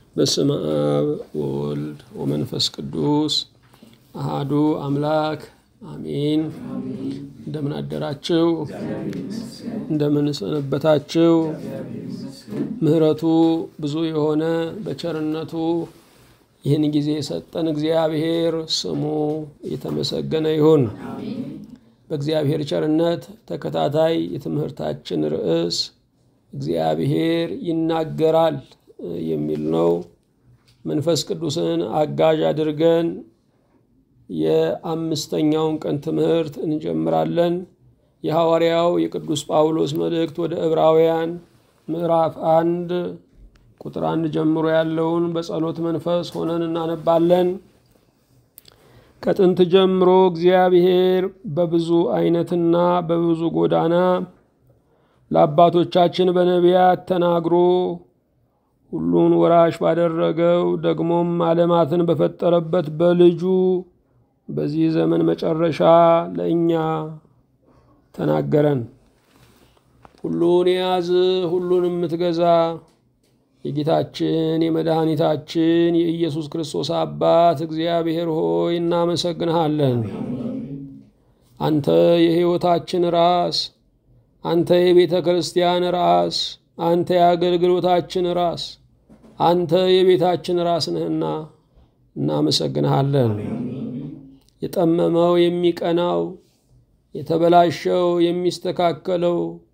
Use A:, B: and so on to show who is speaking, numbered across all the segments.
A: በስመ አብ ወወልድ ወመንፈስ ቅዱስ አሃዱ አምላክ አሜን። እንደምን አደራችሁ? እንደምን ሰነበታችሁ? ምሕረቱ ብዙ የሆነ በቸርነቱ ይህን ጊዜ የሰጠን እግዚአብሔር ስሙ የተመሰገነ ይሁን። በእግዚአብሔር ቸርነት ተከታታይ የትምህርታችን ርዕስ እግዚአብሔር ይናገራል የሚል ነው። መንፈስ ቅዱስን አጋዥ አድርገን የአምስተኛውን ቀን ትምህርት እንጀምራለን። የሐዋርያው የቅዱስ ጳውሎስ መልእክት ወደ ዕብራውያን ምዕራፍ አንድ ቁጥር አንድ ጀምሮ ያለውን በጸሎት መንፈስ ሆነን እናነባለን። ከጥንት ጀምሮ እግዚአብሔር በብዙ አይነትና በብዙ ጎዳና ለአባቶቻችን በነቢያት ተናግሮ ሁሉን ወራሽ ባደረገው ደግሞም ዓለማትን በፈጠረበት በልጁ በዚህ ዘመን መጨረሻ ለእኛ ተናገረን። ሁሉን የያዝ ሁሉን የምትገዛ የጌታችን የመድኃኒታችን የኢየሱስ ክርስቶስ አባት እግዚአብሔር ሆይ እናመሰግንሃለን። አንተ የሕይወታችን ራስ፣ አንተ የቤተ ክርስቲያን ራስ፣ አንተ የአገልግሎታችን ራስ፣ አንተ የቤታችን ራስ ነህና እናመሰግንሃለን። የጠመመው የሚቀናው፣ የተበላሸው የሚስተካከለው፣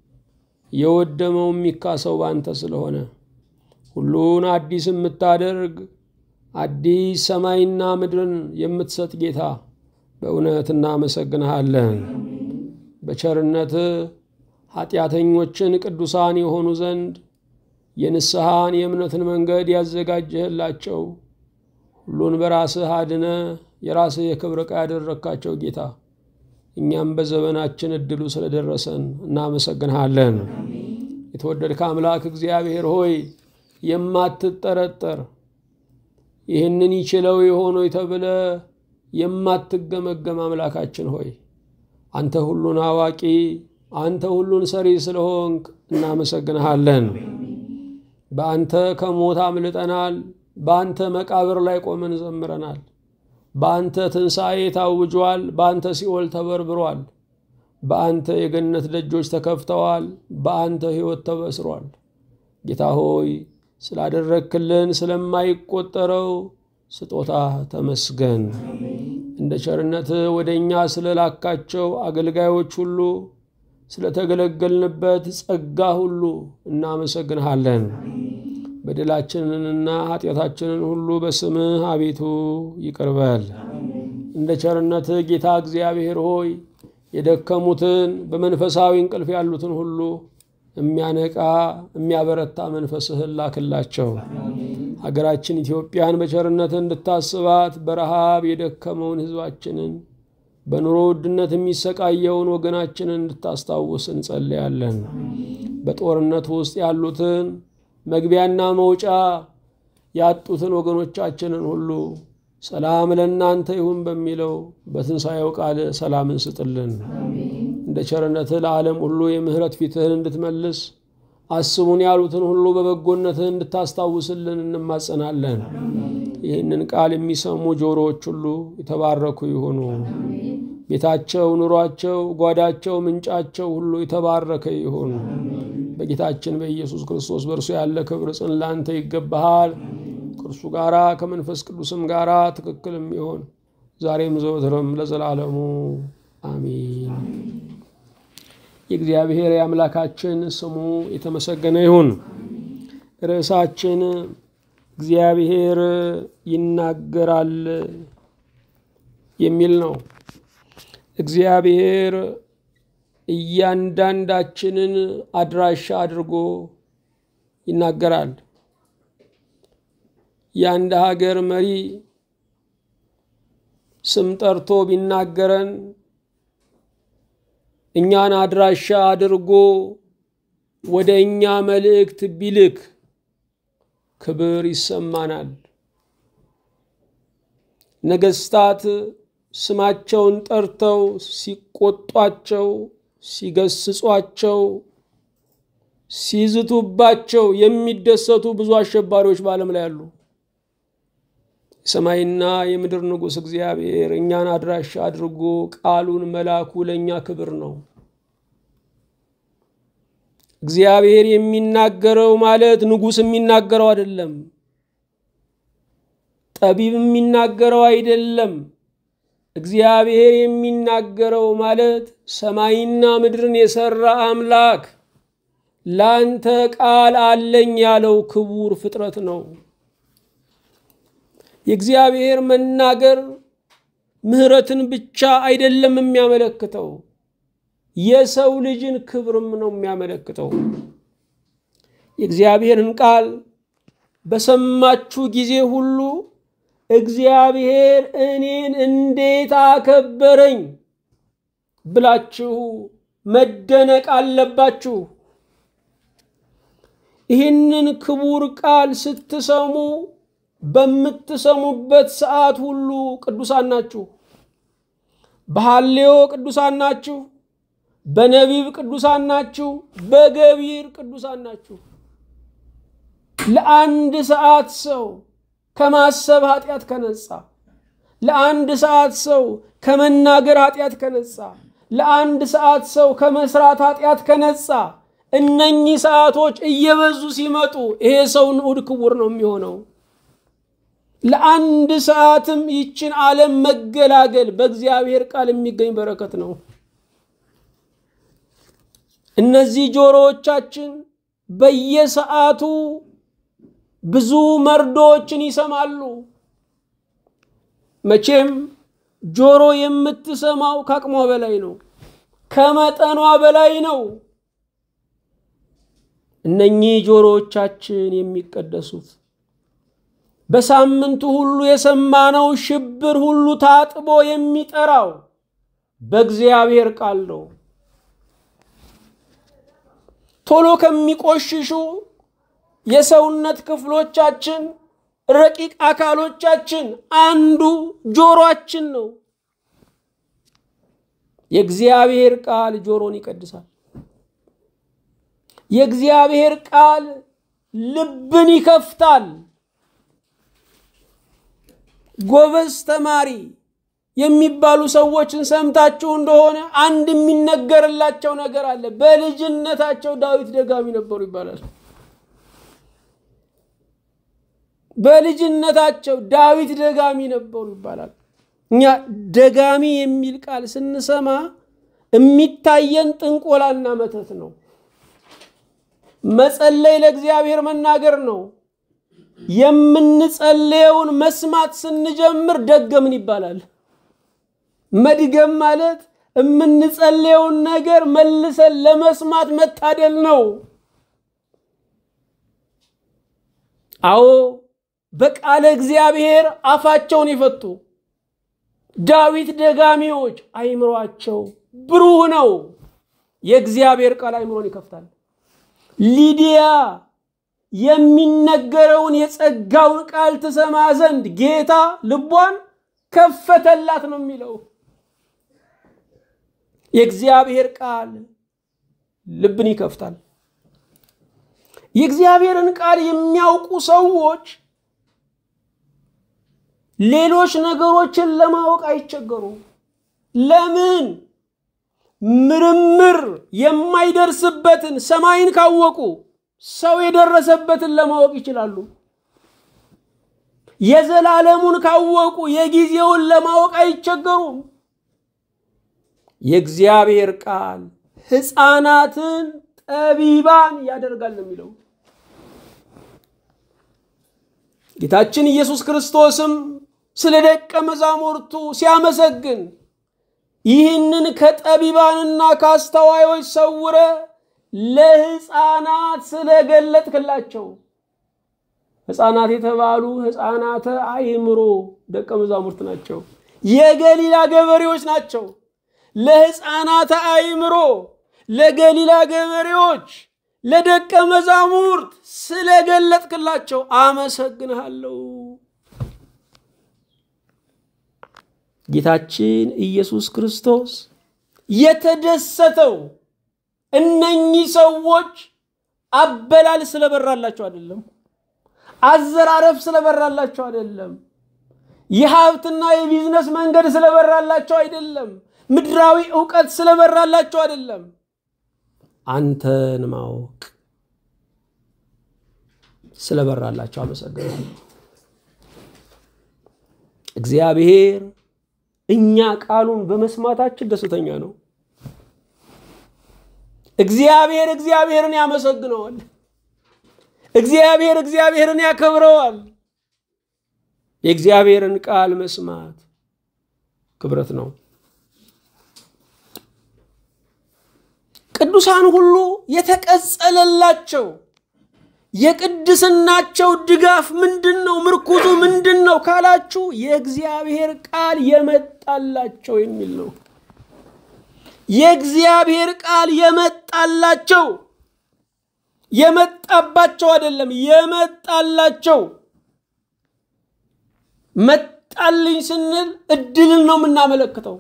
A: የወደመው የሚካሰው በአንተ ስለሆነ ሁሉን አዲስ የምታደርግ አዲስ ሰማይና ምድርን የምትሰጥ ጌታ በእውነት እናመሰግንሃለን። በቸርነት ኃጢአተኞችን ቅዱሳን የሆኑ ዘንድ የንስሐን የእምነትን መንገድ ያዘጋጀህላቸው ሁሉን በራስህ አድነ የራስህ የክብር ዕቃ ያደረግካቸው ጌታ እኛም በዘመናችን እድሉ ስለደረሰን እናመሰግንሃለን። የተወደድከ አምላክ እግዚአብሔር ሆይ የማትጠረጠር ይህንን ይችለው የሆነ ተብለ የማትገመገም አምላካችን ሆይ አንተ ሁሉን አዋቂ፣ አንተ ሁሉን ሰሪ ስለሆንክ እናመሰግንሃለን። በአንተ ከሞት አምልጠናል። በአንተ መቃብር ላይ ቆመን ዘምረናል። በአንተ ትንሣኤ ታውጇል። በአንተ ሲኦል ተበርብሯል። በአንተ የገነት ደጆች ተከፍተዋል። በአንተ ሕይወት ተበስሯል። ጌታ ሆይ ስላደረግክልን ስለማይቆጠረው ስጦታ ተመስገን። እንደ ቸርነት ወደ እኛ ስለላካቸው አገልጋዮች ሁሉ ስለተገለገልንበት ጸጋ ሁሉ እናመሰግንሃለን። በደላችንንና ኃጢአታችንን ሁሉ በስምህ አቤቱ ይቅርበል። እንደ ቸርነትህ ጌታ እግዚአብሔር ሆይ የደከሙትን በመንፈሳዊ እንቅልፍ ያሉትን ሁሉ የሚያነቃ የሚያበረታ መንፈስህን ላክላቸው። ሀገራችን ኢትዮጵያን በቸርነትህ እንድታስባት በረሃብ የደከመውን ሕዝባችንን በኑሮ ውድነት የሚሰቃየውን ወገናችንን እንድታስታውስ እንጸልያለን። በጦርነት ውስጥ ያሉትን መግቢያና መውጫ ያጡትን ወገኖቻችንን ሁሉ ሰላም ለእናንተ ይሁን በሚለው በትንሣኤው ቃል ሰላምን ስጥልን። እንደ ቸርነትህ ለዓለም ሁሉ የምሕረት ፊትህን እንድትመልስ አስቡን ያሉትን ሁሉ በበጎነትህ እንድታስታውስልን እንማጸናለን። ይህንን ቃል የሚሰሙ ጆሮዎች ሁሉ የተባረኩ ይሁኑ። ቤታቸው፣ ኑሯቸው፣ ጓዳቸው፣ ምንጫቸው ሁሉ የተባረከ ይሁን። በጌታችን በኢየሱስ ክርስቶስ በእርሱ ያለ ክብር ጽን ላንተ ይገባሃል። ከእርሱ ጋራ ከመንፈስ ቅዱስም ጋራ ትክክልም ይሆን ዛሬም ዘወትርም ለዘላለሙ አሚን። የእግዚአብሔር የአምላካችን ስሙ የተመሰገነ ይሁን። ርዕሳችን እግዚአብሔር ይናገራል የሚል ነው። እግዚአብሔር እያንዳንዳችንን አድራሻ አድርጎ ይናገራል። የአንድ ሀገር መሪ ስም ጠርቶ ቢናገረን እኛን አድራሻ አድርጎ ወደ እኛ መልእክት ቢልክ ክብር ይሰማናል። ነገስታት ስማቸውን ጠርተው ሲቆጧቸው፣ ሲገስጿቸው፣ ሲዝቱባቸው የሚደሰቱ ብዙ አሸባሪዎች በዓለም ላይ አሉ። የሰማይና የምድር ንጉሥ እግዚአብሔር እኛን አድራሻ አድርጎ ቃሉን መላኩ ለእኛ ክብር ነው። እግዚአብሔር የሚናገረው ማለት ንጉሥ የሚናገረው አይደለም። ጠቢብ የሚናገረው አይደለም። እግዚአብሔር የሚናገረው ማለት ሰማይና ምድርን የሰራ አምላክ ላንተ ቃል አለኝ ያለው ክቡር ፍጥረት ነው። የእግዚአብሔር መናገር ምሕረትን ብቻ አይደለም የሚያመለክተው የሰው ልጅን ክብርም ነው የሚያመለክተው። የእግዚአብሔርን ቃል በሰማችሁ ጊዜ ሁሉ እግዚአብሔር እኔን እንዴት አከበረኝ ብላችሁ መደነቅ አለባችሁ። ይህንን ክቡር ቃል ስትሰሙ በምትሰሙበት ሰዓት ሁሉ ቅዱሳን ናችሁ። በሐሌዮ ቅዱሳን ናችሁ። በነቢብ ቅዱሳን ናችሁ። በገቢር ቅዱሳን ናችሁ። ለአንድ ሰዓት ሰው ከማሰብ ኃጢአት ከነጻ፣ ለአንድ ሰዓት ሰው ከመናገር ኃጢአት ከነጻ፣ ለአንድ ሰዓት ሰው ከመስራት ኃጢአት ከነጻ፣ እነኚህ ሰዓቶች እየበዙ ሲመጡ ይሄ ሰው ንዑድ ክቡር ነው የሚሆነው። ለአንድ ሰዓትም ይችን ዓለም መገላገል በእግዚአብሔር ቃል የሚገኝ በረከት ነው። እነዚህ ጆሮዎቻችን በየሰዓቱ ብዙ መርዶዎችን ይሰማሉ። መቼም ጆሮ የምትሰማው ከአቅሟ በላይ ነው፣ ከመጠኗ በላይ ነው። እነኚህ ጆሮዎቻችን የሚቀደሱት በሳምንቱ ሁሉ የሰማነው ሽብር ሁሉ ታጥቦ የሚጠራው በእግዚአብሔር ቃል ነው። ቶሎ ከሚቆሽሹ የሰውነት ክፍሎቻችን ረቂቅ አካሎቻችን አንዱ ጆሮአችን ነው። የእግዚአብሔር ቃል ጆሮን ይቀድሳል። የእግዚአብሔር ቃል ልብን ይከፍታል። ጎበዝ ተማሪ የሚባሉ ሰዎችን ሰምታችሁ እንደሆነ አንድ የሚነገርላቸው ነገር አለ። በልጅነታቸው ዳዊት ደጋሚ ነበሩ ይባላል። በልጅነታቸው ዳዊት ደጋሚ ነበሩ ይባላል። እኛ ደጋሚ የሚል ቃል ስንሰማ የሚታየን ጥንቆላና መተት ነው። መጸለይ ለእግዚአብሔር መናገር ነው። የምንጸልየውን መስማት ስንጀምር ደገምን ይባላል። መድገም ማለት የምንጸልየውን ነገር መልሰን ለመስማት መታደል ነው። አዎ በቃለ እግዚአብሔር አፋቸውን የፈቱ ዳዊት ደጋሚዎች አይምሯቸው ብሩህ ነው። የእግዚአብሔር ቃል አይምሮን ይከፍታል። ሊዲያ የሚነገረውን የጸጋውን ቃል ትሰማ ዘንድ ጌታ ልቧን ከፈተላት ነው የሚለው። የእግዚአብሔር ቃል ልብን ይከፍታል። የእግዚአብሔርን ቃል የሚያውቁ ሰዎች ሌሎች ነገሮችን ለማወቅ አይቸገሩም። ለምን? ምርምር የማይደርስበትን ሰማይን ካወቁ ሰው የደረሰበትን ለማወቅ ይችላሉ። የዘላለሙን ካወቁ የጊዜውን ለማወቅ አይቸገሩም። የእግዚአብሔር ቃል ሕፃናትን ጠቢባን ያደርጋል ነው የሚለው። ጌታችን ኢየሱስ ክርስቶስም ስለ ደቀ መዛሙርቱ ሲያመሰግን ይህንን ከጠቢባንና ከአስተዋዮች ሰውረ ለሕፃናት ስለገለጥክላቸው ሕፃናት የተባሉ ሕፃናተ አእምሮ ደቀ መዛሙርት ናቸው። የገሊላ ገበሬዎች ናቸው። ለሕፃናተ አእምሮ ለገሊላ ገበሬዎች ለደቀ መዛሙርት ስለገለጥክላቸው አመሰግንሃለሁ። ጌታችን ኢየሱስ ክርስቶስ የተደሰተው እነኚህ ሰዎች አበላል ስለበራላቸው አይደለም፣ አዘራረፍ ስለበራላቸው አይደለም። የሀብትና የቢዝነስ መንገድ ስለበራላቸው አይደለም። ምድራዊ እውቀት ስለበራላቸው አይደለም። አንተን ማወቅ ስለበራላቸው አመሰግናለሁ። እግዚአብሔር እኛ ቃሉን በመስማታችን ደስተኛ ነው። እግዚአብሔር እግዚአብሔርን ያመሰግነዋል። እግዚአብሔር እግዚአብሔርን ያከብረዋል። የእግዚአብሔርን ቃል መስማት ክብረት ነው። ቅዱሳን ሁሉ የተቀጸለላቸው የቅድስናቸው ድጋፍ ምንድን ነው? ምርኩዙ ምንድን ነው ካላችሁ የእግዚአብሔር ቃል የመጣላቸው የሚል ነው። የእግዚአብሔር ቃል የመጣላቸው የመጣባቸው አይደለም፣ የመጣላቸው። መጣልኝ ስንል እድልን ነው የምናመለክተው፣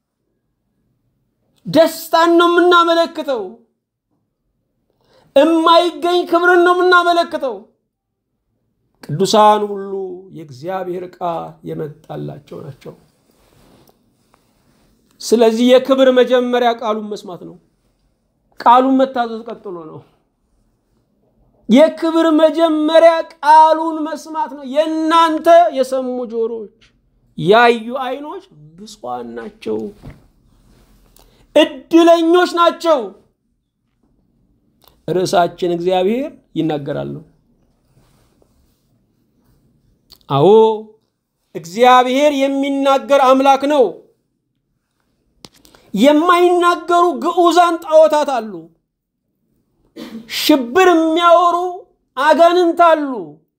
A: ደስታን ነው የምናመለክተው፣ እማይገኝ ክብርን ነው የምናመለክተው። ቅዱሳን ሁሉ የእግዚአብሔር ቃል የመጣላቸው ናቸው። ስለዚህ የክብር መጀመሪያ ቃሉን መስማት ነው። ቃሉን መታዘዝ ቀጥሎ ነው። የክብር መጀመሪያ ቃሉን መስማት ነው። የእናንተ የሰሙ ጆሮች፣ ያዩ ዓይኖች ብፁዓን ናቸው፣ እድለኞች ናቸው። ርዕሳችን እግዚአብሔር ይናገራል ነው። አዎ እግዚአብሔር የሚናገር አምላክ ነው። የማይናገሩ ግዑዛን ጣዖታት አሉ። ሽብር የሚያወሩ አጋንንት አሉ።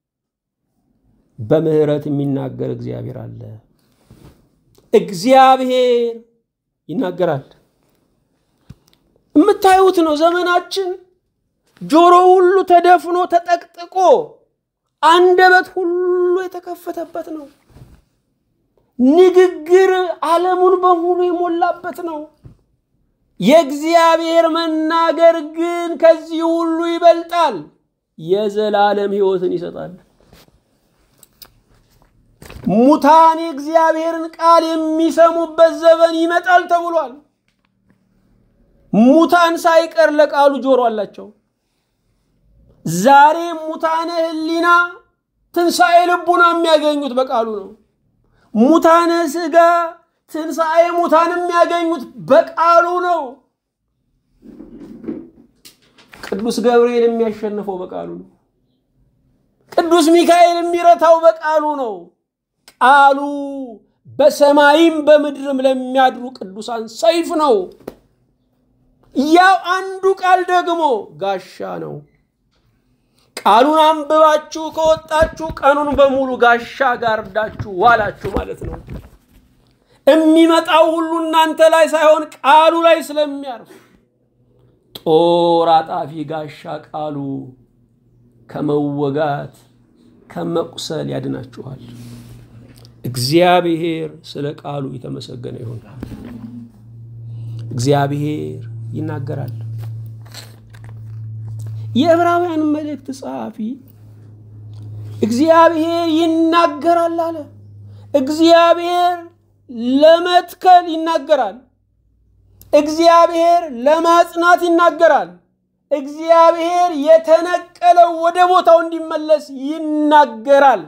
A: በምህረት የሚናገር እግዚአብሔር አለ። እግዚአብሔር ይናገራል። የምታዩት ነው። ዘመናችን ጆሮ ሁሉ ተደፍኖ ተጠቅጥቆ አንደበት ሁሉ የተከፈተበት ነው። ንግግር ዓለሙን በሙሉ የሞላበት ነው። የእግዚአብሔር መናገር ግን ከዚህ ሁሉ ይበልጣል። የዘላለም ሕይወትን ይሰጣል። ሙታን የእግዚአብሔርን ቃል የሚሰሙበት ዘመን ይመጣል ተብሏል። ሙታን ሳይቀር ለቃሉ ጆሮ አላቸው። ዛሬ ሙታነ ሕሊና ትንሣኤ ልቡና የሚያገኙት በቃሉ ነው። ሙታነ ሥጋ ትንሣኤ ሙታን የሚያገኙት በቃሉ ነው። ቅዱስ ገብርኤል የሚያሸንፈው በቃሉ ነው። ቅዱስ ሚካኤል የሚረታው በቃሉ ነው። ቃሉ በሰማይም በምድርም ለሚያድሩ ቅዱሳን ሰይፍ ነው። ያው አንዱ ቃል ደግሞ ጋሻ ነው። ቃሉን አንብባችሁ ከወጣችሁ ቀኑን በሙሉ ጋሻ ጋርዳችሁ ዋላችሁ ማለት ነው። የሚመጣው ሁሉ እናንተ ላይ ሳይሆን ቃሉ ላይ ስለሚያርፍ ጦር አጣፊ ጋሻ ቃሉ ከመወጋት ከመቁሰል ያድናችኋል። እግዚአብሔር ስለ ቃሉ የተመሰገነ ይሁን። እግዚአብሔር ይናገራል። የዕብራውያን መልእክት ጸሐፊ እግዚአብሔር ይናገራል አለ። እግዚአብሔር ለመትከል ይናገራል። እግዚአብሔር ለማጽናት ይናገራል። እግዚአብሔር የተነቀለው ወደ ቦታው እንዲመለስ ይናገራል።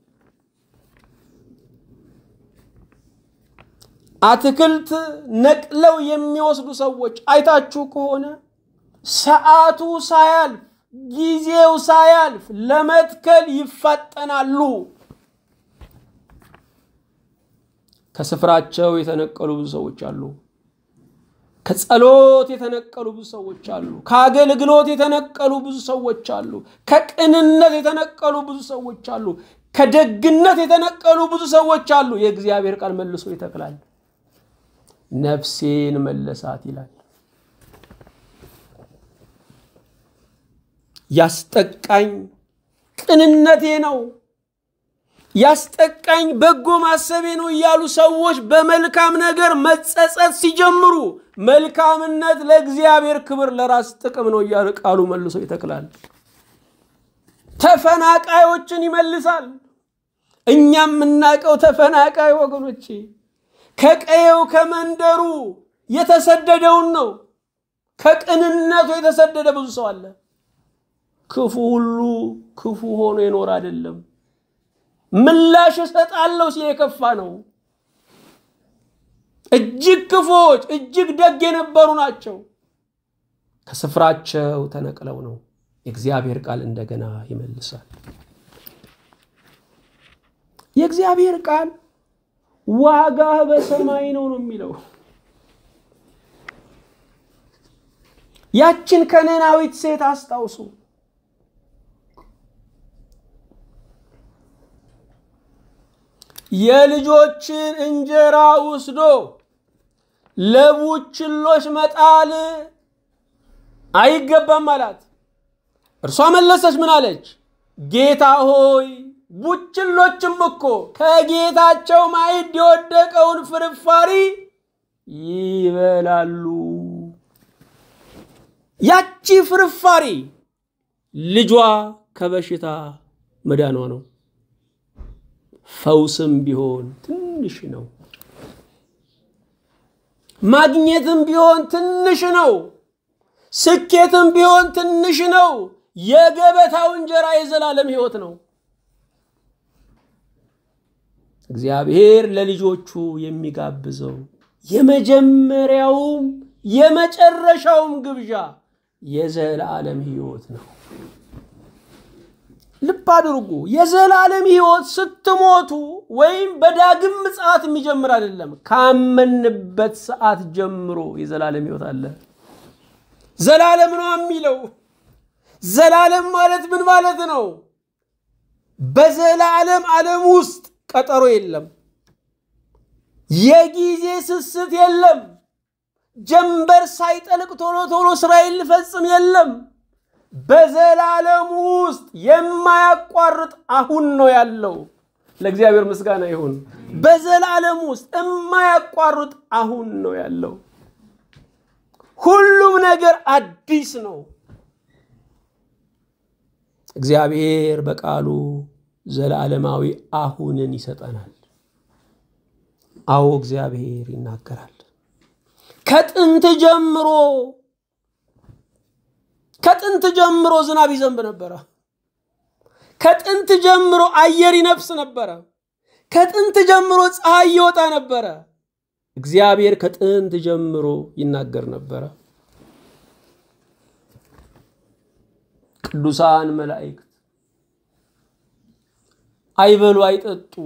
A: አትክልት ነቅለው የሚወስዱ ሰዎች አይታችሁ ከሆነ ሰዓቱ ሳያልፍ ጊዜው ሳያልፍ ለመትከል ይፋጠናሉ። ከስፍራቸው የተነቀሉ ብዙ ሰዎች አሉ። ከጸሎት የተነቀሉ ብዙ ሰዎች አሉ። ከአገልግሎት የተነቀሉ ብዙ ሰዎች አሉ። ከቅንነት የተነቀሉ ብዙ ሰዎች አሉ። ከደግነት የተነቀሉ ብዙ ሰዎች አሉ። የእግዚአብሔር ቃል መልሶ ይተክላል። ነፍሴን መለሳት ይላል። ያስጠቃኝ ቅንነቴ ነው፣ ያስጠቃኝ በጎ ማሰቤ ነው እያሉ ሰዎች በመልካም ነገር መጸጸት ሲጀምሩ መልካምነት ለእግዚአብሔር ክብር፣ ለራስ ጥቅም ነው እያለ ቃሉ መልሶ ይተክላል። ተፈናቃዮችን ይመልሳል። እኛ የምናውቀው ተፈናቃይ ወገኖቼ ከቀየው ከመንደሩ የተሰደደውን ነው። ከቅንነቱ የተሰደደ ብዙ ሰው አለ። ክፉ ሁሉ ክፉ ሆኖ የኖረ አይደለም። ምላሽ እሰጣለሁ ሲል የከፋ ነው። እጅግ ክፉዎች እጅግ ደግ የነበሩ ናቸው። ከስፍራቸው ተነቅለው ነው። የእግዚአብሔር ቃል እንደገና ይመልሳል። የእግዚአብሔር ቃል ዋጋህ በሰማይ ነው ነው የሚለው። ያችን ከነናዊት ሴት አስታውሱ። የልጆችን እንጀራ ወስዶ ለቡችሎች መጣል አይገባም አላት። እርሷ መለሰች፣ ምን አለች? ጌታ ሆይ ቡችሎችም እኮ ከጌታቸው ማዕድ የወደቀውን ፍርፋሪ ይበላሉ። ያቺ ፍርፋሪ ልጇ ከበሽታ መዳኗ ነው። ፈውስም ቢሆን ትንሽ ነው። ማግኘትም ቢሆን ትንሽ ነው። ስኬትም ቢሆን ትንሽ ነው። የገበታው እንጀራ የዘላለም ሕይወት ነው። እግዚአብሔር ለልጆቹ የሚጋብዘው የመጀመሪያውም የመጨረሻውም ግብዣ የዘላለም ሕይወት ነው። ልብ አድርጉ። የዘላለም ሕይወት ስትሞቱ ወይም በዳግም ምጽአት የሚጀምር አይደለም። ካመንበት ሰዓት ጀምሮ የዘላለም ሕይወት አለ። ዘላለም ነው የሚለው። ዘላለም ማለት ምን ማለት ነው? በዘላለም ዓለም ውስጥ ቀጠሮ የለም። የጊዜ ስስት የለም። ጀንበር ሳይጠልቅ ቶሎ ቶሎ ስራዬን ልፈጽም የለም። በዘላለሙ ውስጥ የማያቋርጥ አሁን ነው ያለው። ለእግዚአብሔር ምስጋና ይሁን። በዘላለም ውስጥ የማያቋርጥ አሁን ነው ያለው። ሁሉም ነገር አዲስ ነው። እግዚአብሔር በቃሉ ዘላለማዊ አሁንን ይሰጠናል። አዎ እግዚአብሔር ይናገራል። ከጥንት ጀምሮ ከጥንት ጀምሮ ዝናብ ይዘንብ ነበረ። ከጥንት ጀምሮ አየር ይነፍስ ነበረ። ከጥንት ጀምሮ ፀሐይ ይወጣ ነበረ። እግዚአብሔር ከጥንት ጀምሮ ይናገር ነበረ። ቅዱሳን መላእክት አይበሉ አይጠጡ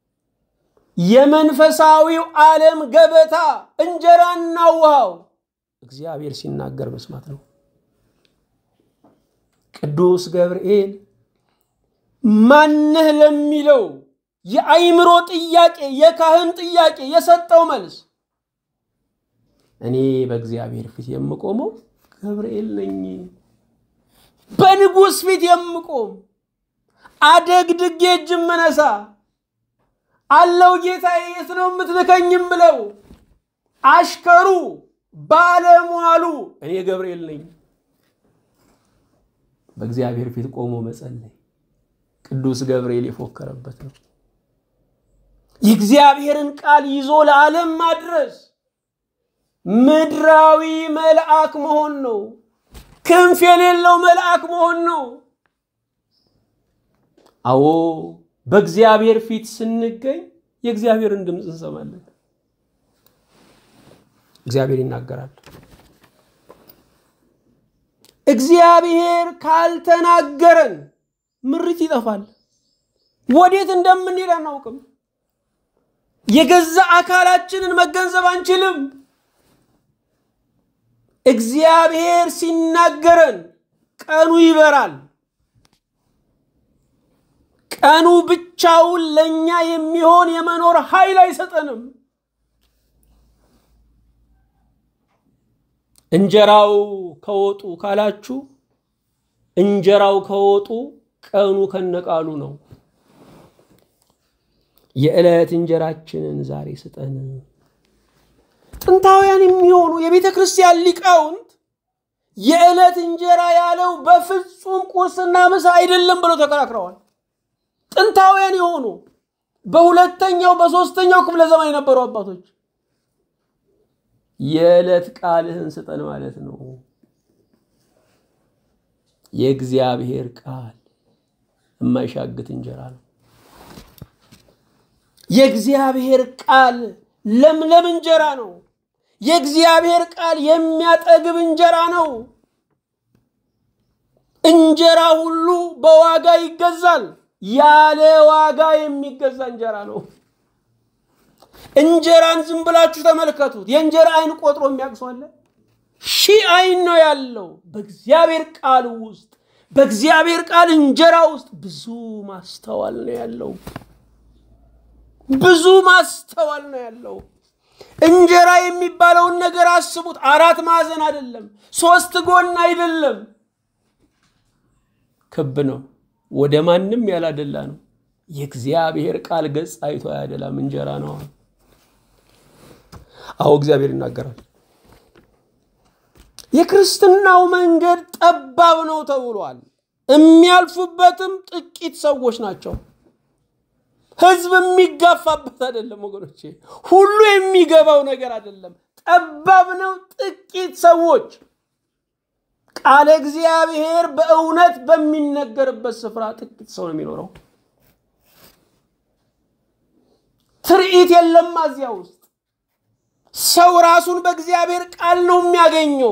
A: የመንፈሳዊው ዓለም ገበታ እንጀራና ውሃው እግዚአብሔር ሲናገር መስማት ነው። ቅዱስ ገብርኤል ማነህ ለሚለው የአይምሮ ጥያቄ የካህን ጥያቄ የሰጠው መልስ እኔ በእግዚአብሔር ፊት የምቆመው ገብርኤል ነኝ። በንጉሥ ፊት የምቆም አደግድጌ እጅ የምነሳ አለው ጌታዬ፣ የት ነው የምትልከኝም ብለው አሽከሩ ባለሟሉ እኔ ገብርኤል ነኝ። በእግዚአብሔር ፊት ቆሞ መጸለይ ቅዱስ ገብርኤል የፎከረበት ነው። የእግዚአብሔርን ቃል ይዞ ለዓለም ማድረስ ምድራዊ መልአክ መሆን ነው። ክንፍ የሌለው መልአክ መሆን ነው። አዎ በእግዚአብሔር ፊት ስንገኝ የእግዚአብሔርን ድምፅ እንሰማለን። እግዚአብሔር ይናገራል። እግዚአብሔር ካልተናገረን ምሪት ይጠፋል። ወዴት እንደምንሄድ አናውቅም። የገዛ አካላችንን መገንዘብ አንችልም። እግዚአብሔር ሲናገረን ቀኑ ይበራል። ቀኑ ብቻውን ለእኛ የሚሆን የመኖር ኃይል አይሰጠንም። እንጀራው ከወጡ ካላችሁ እንጀራው ከወጡ ቀኑ ከነቃሉ ነው። የዕለት እንጀራችንን ዛሬ ስጠን። ጥንታውያን የሚሆኑ የቤተ ክርስቲያን ሊቃውንት የዕለት እንጀራ ያለው በፍጹም ቁርስና ምሳ አይደለም ብለው ተከራክረዋል። ጥንታውያን የሆኑ በሁለተኛው በሶስተኛው ክፍለ ዘመን የነበሩ አባቶች የዕለት ቃልህን ስጠን ማለት ነው። የእግዚአብሔር ቃል የማይሻግት እንጀራ ነው። የእግዚአብሔር ቃል ለምለም እንጀራ ነው። የእግዚአብሔር ቃል የሚያጠግብ እንጀራ ነው። እንጀራ ሁሉ በዋጋ ይገዛል። ያለ ዋጋ የሚገዛ እንጀራ ነው። እንጀራን ዝም ብላችሁ ተመልከቱት። የእንጀራ አይን ቆጥሮ የሚያቅሷለ ሺህ አይን ነው ያለው። በእግዚአብሔር ቃል ውስጥ በእግዚአብሔር ቃል እንጀራ ውስጥ ብዙ ማስተዋል ነው ያለው። ብዙ ማስተዋል ነው ያለው። እንጀራ የሚባለውን ነገር አስቡት። አራት ማዕዘን አይደለም፣ ሶስት ጎን አይደለም፣ ክብ ነው። ወደ ማንም ያላደላ ነው። የእግዚአብሔር ቃል ገጽ አይቶ አያደላም። እንጀራ ነው። አዎ እግዚአብሔር ይናገራል። የክርስትናው መንገድ ጠባብ ነው ተብሏል። የሚያልፉበትም ጥቂት ሰዎች ናቸው። ህዝብ የሚጋፋበት አይደለም ወገኖቼ፣ ሁሉ የሚገባው ነገር አይደለም። ጠባብ ነው። ጥቂት ሰዎች ቃለ እግዚአብሔር በእውነት በሚነገርበት ስፍራ ጥቂት ሰው ነው የሚኖረው። ትርኢት የለም እዚያ ውስጥ። ሰው ራሱን በእግዚአብሔር ቃል ነው የሚያገኘው።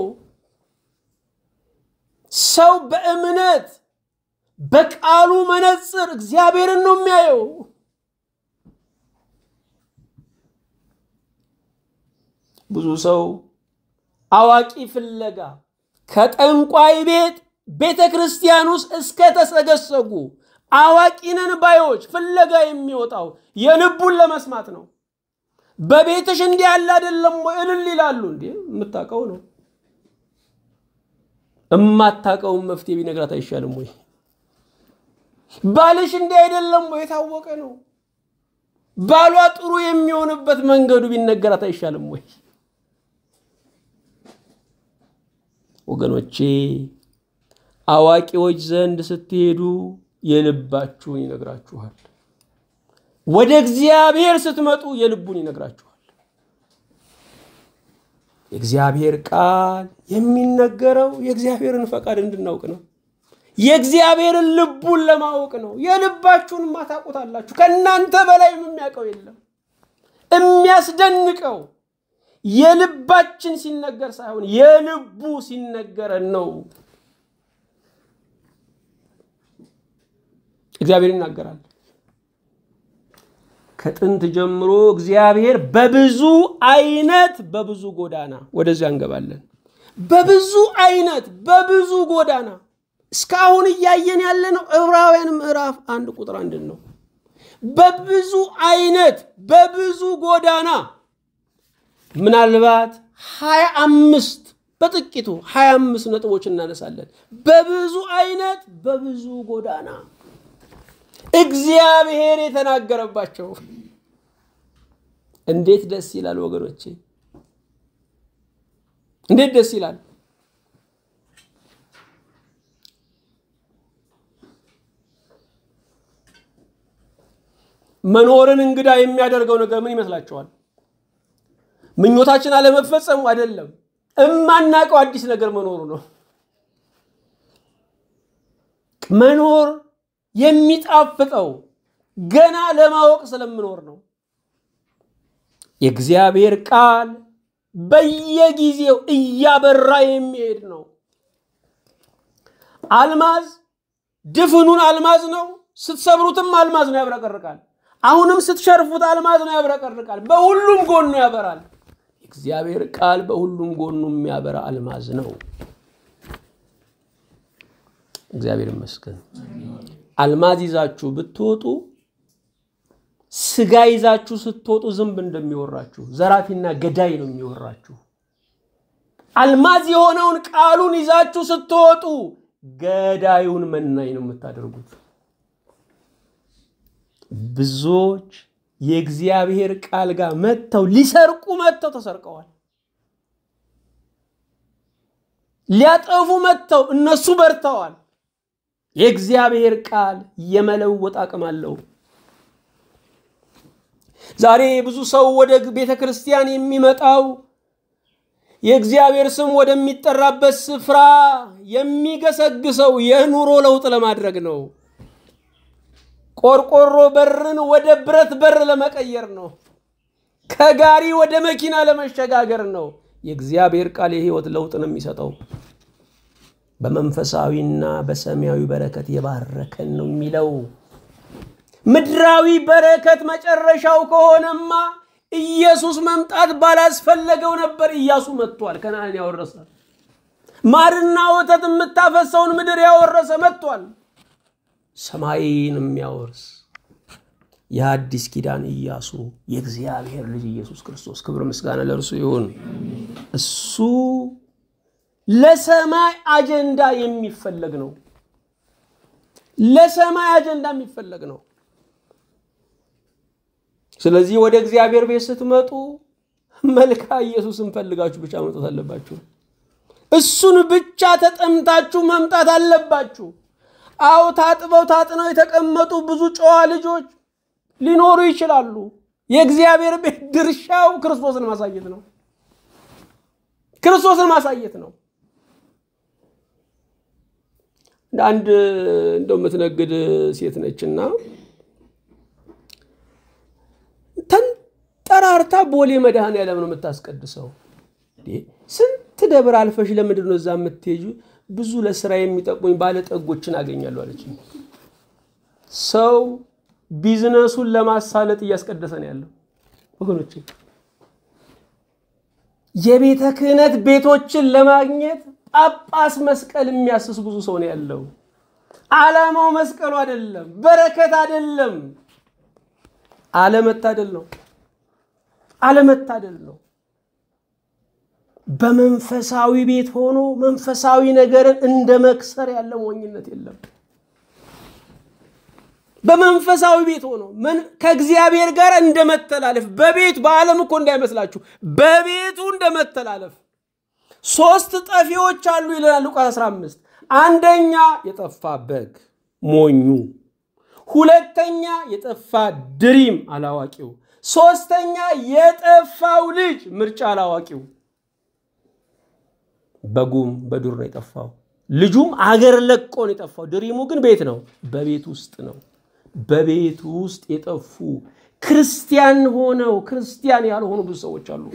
A: ሰው በእምነት በቃሉ መነጽር እግዚአብሔርን ነው የሚያየው። ብዙ ሰው አዋቂ ፍለጋ ከጠንቋይ ቤት ቤተ ክርስቲያን ውስጥ እስከ ተሰገሰጉ አዋቂነን ባዮች ፍለጋ የሚወጣው የልቡን ለመስማት ነው። በቤትሽ እንዲህ ያለ አይደለም ወይ እልል ይላሉ። እንዴ የምታውቀው ነው። እማታውቀውን መፍትሄ ቢነግራት አይሻልም ወይ? ባልሽ እንዲህ አይደለም ወይ? የታወቀ ነው። ባሏ ጥሩ የሚሆንበት መንገዱ ቢነገራት አይሻልም ወይ? ወገኖቼ አዋቂዎች ዘንድ ስትሄዱ የልባችሁን ይነግራችኋል። ወደ እግዚአብሔር ስትመጡ የልቡን ይነግራችኋል። የእግዚአብሔር ቃል የሚነገረው የእግዚአብሔርን ፈቃድ እንድናውቅ ነው። የእግዚአብሔርን ልቡን ለማወቅ ነው። የልባችሁን ማታውቁታላችሁ። ከእናንተ በላይ የሚያውቀው የለም። የሚያስደንቀው የልባችን ሲነገር ሳይሆን የልቡ ሲነገረን ነው። እግዚአብሔር ይናገራል። ከጥንት ጀምሮ እግዚአብሔር በብዙ አይነት በብዙ ጎዳና ወደዚያ እንገባለን። በብዙ አይነት በብዙ ጎዳና እስካሁን እያየን ያለ ነው። ዕብራውያን ምዕራፍ አንድ ቁጥር አንድን ነው። በብዙ አይነት በብዙ ጎዳና ምናልባት ሀያ አምስት በጥቂቱ ሀያ አምስት ነጥቦች እናነሳለን። በብዙ አይነት በብዙ ጎዳና እግዚአብሔር የተናገረባቸው እንዴት ደስ ይላል ወገኖቼ! እንዴት ደስ ይላል! መኖርን እንግዳ የሚያደርገው ነገር ምን ይመስላችኋል? ምኞታችን አለመፈጸሙ አይደለም፣ እማናውቀው አዲስ ነገር መኖሩ ነው። መኖር የሚጣፍጠው ገና ለማወቅ ስለምኖር ነው። የእግዚአብሔር ቃል በየጊዜው እያበራ የሚሄድ ነው። አልማዝ ድፍኑን አልማዝ ነው። ስትሰብሩትም አልማዝ ነው፣ ያብረቀርቃል። አሁንም ስትሸርፉት አልማዝ ነው፣ ያብረቀርቃል። በሁሉም ጎኑ ያበራል። የእግዚአብሔር ቃል በሁሉም ጎኑ የሚያበራ አልማዝ ነው። እግዚአብሔር ይመስገን። አልማዝ ይዛችሁ ብትወጡ ስጋ ይዛችሁ ስትወጡ ዝንብ እንደሚወራችሁ ዘራፊና ገዳይ ነው የሚወራችሁ። አልማዝ የሆነውን ቃሉን ይዛችሁ ስትወጡ ገዳዩን መናኝ ነው የምታደርጉት። ብዙዎች የእግዚአብሔር ቃል ጋር መጥተው ሊሰርቁ መጥተው ተሰርቀዋል። ሊያጠፉ መጥተው እነሱ በርተዋል። የእግዚአብሔር ቃል የመለወጥ አቅም አለው። ዛሬ ብዙ ሰው ወደ ቤተ ክርስቲያን የሚመጣው የእግዚአብሔር ስም ወደሚጠራበት ስፍራ የሚገሰግሰው የኑሮ ለውጥ ለማድረግ ነው። ቆርቆሮ በርን ወደ ብረት በር ለመቀየር ነው። ከጋሪ ወደ መኪና ለመሸጋገር ነው። የእግዚአብሔር ቃል የህይወት ለውጥ ነው የሚሰጠው። በመንፈሳዊና በሰማያዊ በረከት የባረከን ነው የሚለው። ምድራዊ በረከት መጨረሻው ከሆነማ ኢየሱስ መምጣት ባላስፈለገው ነበር። ኢያሱ መጥቷል፣ ከነዓን ያወረሰ ማርና ወተት የምታፈሰውን ምድር ያወረሰ መጥቷል። ሰማይን የሚያወርስ የአዲስ ኪዳን ኢያሱ የእግዚአብሔር ልጅ ኢየሱስ ክርስቶስ ክብር ምስጋና ለእርሱ ይሁን። እሱ ለሰማይ አጀንዳ የሚፈለግ ነው። ለሰማይ አጀንዳ የሚፈለግ ነው። ስለዚህ ወደ እግዚአብሔር ቤት ስትመጡ መልካ ኢየሱስን ፈልጋችሁ ብቻ መምጣት አለባችሁ። እሱን ብቻ ተጠምታችሁ መምጣት አለባችሁ። አዎ ታጥበው ታጥነው የተቀመጡ ብዙ ጨዋ ልጆች ሊኖሩ ይችላሉ። የእግዚአብሔር ቤት ድርሻው ክርስቶስን ማሳየት ነው። ክርስቶስን ማሳየት ነው። አንድ እንደው የምትነግድ ሴት ነችና ተንጠራርታ ቦሌ መድኃኔዓለም ነው የምታስቀድሰው። ስንት ደብር አልፈሽ ለምንድን ነው እዛ የምትሄጁ? ብዙ ለስራ የሚጠቅሙኝ ባለጠጎችን አገኛለሁ አለች። ሰው ቢዝነሱን ለማሳለጥ እያስቀደሰ ነው ያለው ወገኖች። የቤተ ክህነት ቤቶችን ለማግኘት ጳጳስ መስቀል የሚያስስ ብዙ ሰው ነው ያለው። ዓላማው መስቀሉ አይደለም፣ በረከት አይደለም፣ አለመታደል ነው። አለመታደል ነው። በመንፈሳዊ ቤት ሆኖ መንፈሳዊ ነገርን እንደ መክሰር ያለ ሞኝነት የለም። በመንፈሳዊ ቤት ሆኖ ከእግዚአብሔር ጋር እንደ መተላለፍ በቤት በዓለም እኮ እንዳይመስላችሁ በቤቱ እንደ መተላለፍ ሶስት ጠፊዎች አሉ ይለናል ሉቃስ 15 አንደኛ የጠፋ በግ ሞኙ ሁለተኛ የጠፋ ድሪም አላዋቂው ሶስተኛ የጠፋው ልጅ ምርጫ አላዋቂው በጉም በዱር ነው የጠፋው ልጁም አገር ለቆ ነው የጠፋው ድሪሙ ግን ቤት ነው በቤት ውስጥ ነው በቤት ውስጥ የጠፉ ክርስቲያን ሆነው ክርስቲያን ያልሆኑ ብዙ ሰዎች አሉ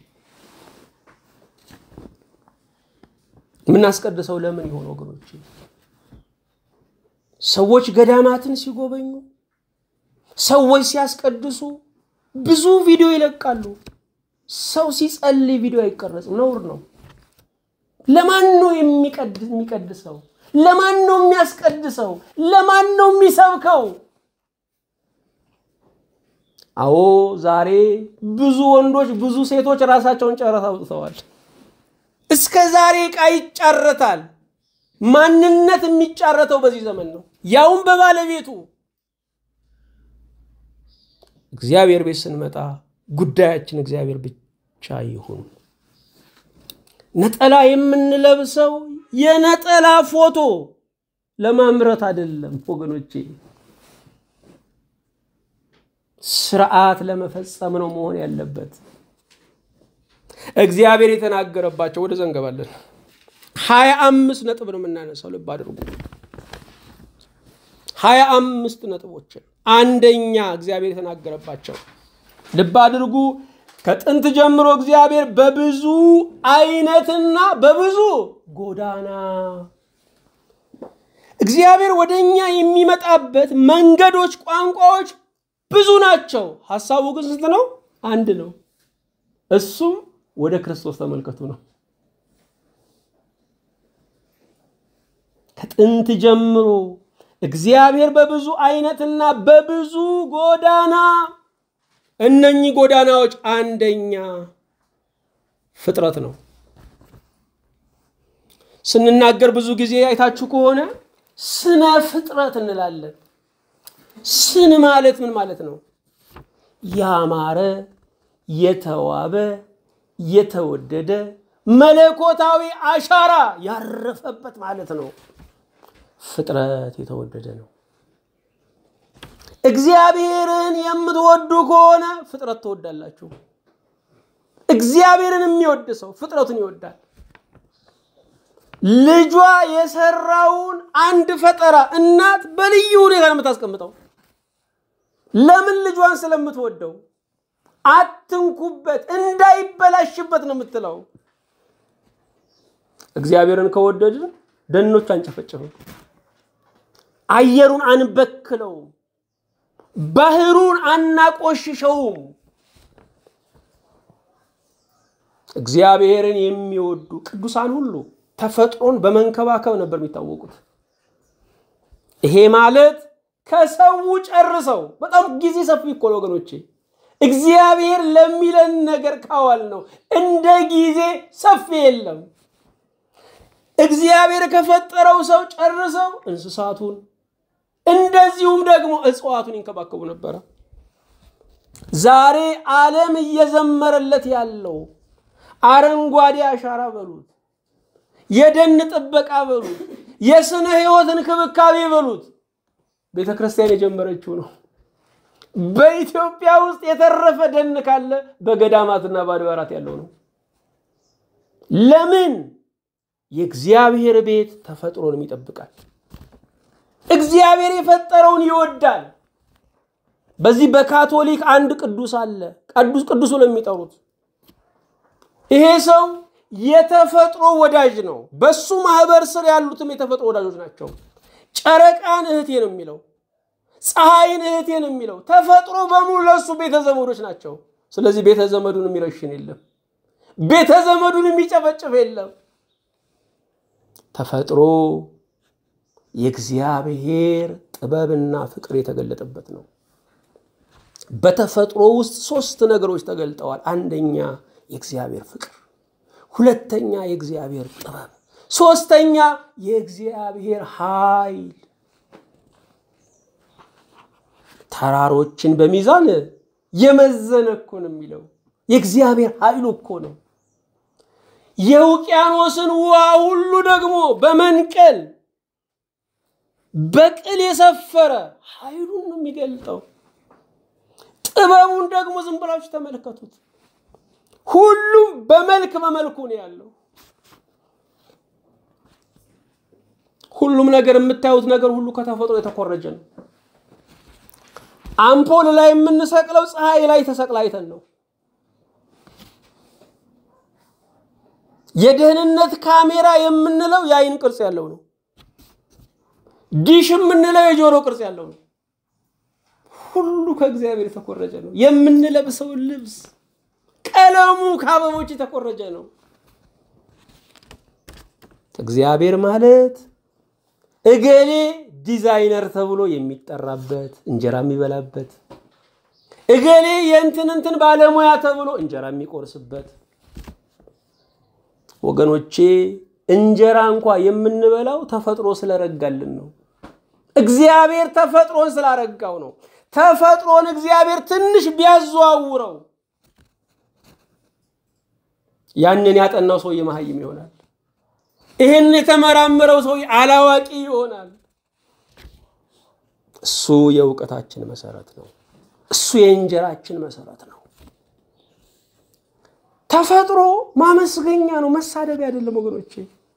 A: የምናስቀድሰው ለምን ይሆን ወገኖች? ሰዎች ገዳማትን ሲጎበኙ፣ ሰዎች ሲያስቀድሱ ብዙ ቪዲዮ ይለቃሉ። ሰው ሲጸልይ ቪዲዮ አይቀረጽም፣ ነውር ነው። ለማን ነው የሚቀድሰው? ለማን ነው የሚያስቀድሰው? ለማን ነው የሚሰብከው? አዎ ዛሬ ብዙ ወንዶች ብዙ ሴቶች ራሳቸውን ጨረታ አውጥተዋል። እስከ ዛሬ ዕቃ ይጫረታል። ማንነት የሚጫረተው በዚህ ዘመን ነው፣ ያውም በባለቤቱ። እግዚአብሔር ቤት ስንመጣ ጉዳያችን እግዚአብሔር ብቻ ይሁን። ነጠላ የምንለብሰው የነጠላ ፎቶ ለማምረት አይደለም ወገኖቼ፣ ስርዓት ለመፈጸም ነው መሆን ያለበት። እግዚአብሔር የተናገረባቸው ወደ ዘንገባለን ሀያ አምስት ነጥብ ነው የምናነሳው። ልብ አድርጉ። ሀያ አምስት ነጥቦችን አንደኛ እግዚአብሔር የተናገረባቸው ልብ አድርጉ። ከጥንት ጀምሮ እግዚአብሔር በብዙ አይነትና በብዙ ጎዳና እግዚአብሔር ወደ እኛ የሚመጣበት መንገዶች፣ ቋንቋዎች ብዙ ናቸው። ሀሳቡ ግን ስንት ነው? አንድ ነው። እሱም ወደ ክርስቶስ ተመልከቱ ነው። ከጥንት ጀምሮ እግዚአብሔር በብዙ አይነትና በብዙ ጎዳና እነኚህ ጎዳናዎች አንደኛ ፍጥረት ነው። ስንናገር ብዙ ጊዜ አይታችሁ ከሆነ ስነ ፍጥረት እንላለን። ስን ማለት ምን ማለት ነው? ያማረ፣ የተዋበ፣ የተወደደ መለኮታዊ አሻራ ያረፈበት ማለት ነው። ፍጥረት የተወደደ ነው። እግዚአብሔርን የምትወዱ ከሆነ ፍጥረት ትወዳላችሁ። እግዚአብሔርን የሚወድ ሰው ፍጥረቱን ይወዳል። ልጇ የሰራውን አንድ ፈጠራ እናት በልዩ ሁኔታ ነው የምታስቀምጠው። ለምን? ልጇን ስለምትወደው አትንኩበት፣ እንዳይበላሽበት ነው የምትለው። እግዚአብሔርን ከወደድን ደኖች አንጨፈጭፍም፣ አየሩን አንበክለውም፣ ባህሩን አናቆሽሸውም። እግዚአብሔርን የሚወዱ ቅዱሳን ሁሉ ተፈጥሮን በመንከባከብ ነበር የሚታወቁት። ይሄ ማለት ከሰው ጨርሰው በጣም ጊዜ ሰፊ እኮ ነው ወገኖቼ። እግዚአብሔር ለሚለን ነገር ካዋል ነው እንደ ጊዜ ሰፊ የለም። እግዚአብሔር ከፈጠረው ሰው ጨርሰው እንስሳቱን እንደዚሁም ደግሞ እጽዋቱን ይንከባከቡ ነበረ። ዛሬ ዓለም እየዘመረለት ያለው አረንጓዴ አሻራ በሉት፣ የደን ጥበቃ በሉት፣ የስነ ሕይወት እንክብካቤ በሉት ቤተ ክርስቲያን የጀመረችው ነው። በኢትዮጵያ ውስጥ የተረፈ ደን ካለ በገዳማትና በአድባራት ያለው ነው። ለምን? የእግዚአብሔር ቤት ተፈጥሮንም ይጠብቃል። እግዚአብሔር የፈጠረውን ይወዳል። በዚህ በካቶሊክ አንድ ቅዱስ አለ፣ ቅዱስ ቅዱስ ብለው የሚጠሩት ይሄ ሰው የተፈጥሮ ወዳጅ ነው። በሱ ማህበር ስር ያሉትም የተፈጥሮ ወዳጆች ናቸው። ጨረቃን እህቴ ነው የሚለው፣ ፀሐይን እህቴ ነው የሚለው። ተፈጥሮ በሙሉ ለእሱ ቤተ ዘመዶች ናቸው። ስለዚህ ቤተ ዘመዱን የሚረሽን የለም፣ ቤተ ዘመዱን የሚጨፈጭፍ የለም። ተፈጥሮ የእግዚአብሔር ጥበብና ፍቅር የተገለጠበት ነው። በተፈጥሮ ውስጥ ሶስት ነገሮች ተገልጠዋል። አንደኛ የእግዚአብሔር ፍቅር፣ ሁለተኛ የእግዚአብሔር ጥበብ፣ ሶስተኛ የእግዚአብሔር ኃይል። ተራሮችን በሚዛን የመዘነ እኮ ነው የሚለው የእግዚአብሔር ኃይሉ እኮ ነው። የውቅያኖስን ውሃ ሁሉ ደግሞ በመንቀል በቅል የሰፈረ ኃይሉን ነው የሚገልጠው። ጥበቡን ደግሞ ዝም ብላችሁ ተመልከቱት። ሁሉም በመልክ በመልኩ ነው ያለው። ሁሉም ነገር የምታዩት ነገር ሁሉ ከተፈጥሮ የተኮረጀ ነው። አምፖል ላይ የምንሰቅለው ፀሐይ ላይ ተሰቅላ አይተን ነው። የደህንነት ካሜራ የምንለው የአይን ቅርጽ ያለው ነው። ዲሽ የምንለው የጆሮ ቅርጽ ያለው ነው። ሁሉ ከእግዚአብሔር የተኮረጀ ነው። የምንለብሰው ልብስ ቀለሙ ከአበቦች የተኮረጀ ነው። እግዚአብሔር ማለት እገሌ ዲዛይነር ተብሎ የሚጠራበት እንጀራ የሚበላበት፣ እገሌ የእንትን እንትን ባለሙያ ተብሎ እንጀራ የሚቆርስበት። ወገኖቼ እንጀራ እንኳ የምንበላው ተፈጥሮ ስለረጋልን ነው። እግዚአብሔር ተፈጥሮን ስላረጋው ነው። ተፈጥሮን እግዚአብሔር ትንሽ ቢያዘዋውረው ያንን ያጠናው ሰውዬ መሀይም ይሆናል። ይህን የተመራመረው ሰውዬ አላዋቂ ይሆናል። እሱ የእውቀታችን መሰረት ነው። እሱ የእንጀራችን መሰረት ነው። ተፈጥሮ ማመስገኛ ነው፣ መሳደቢያ አይደለም ወገኖቼ።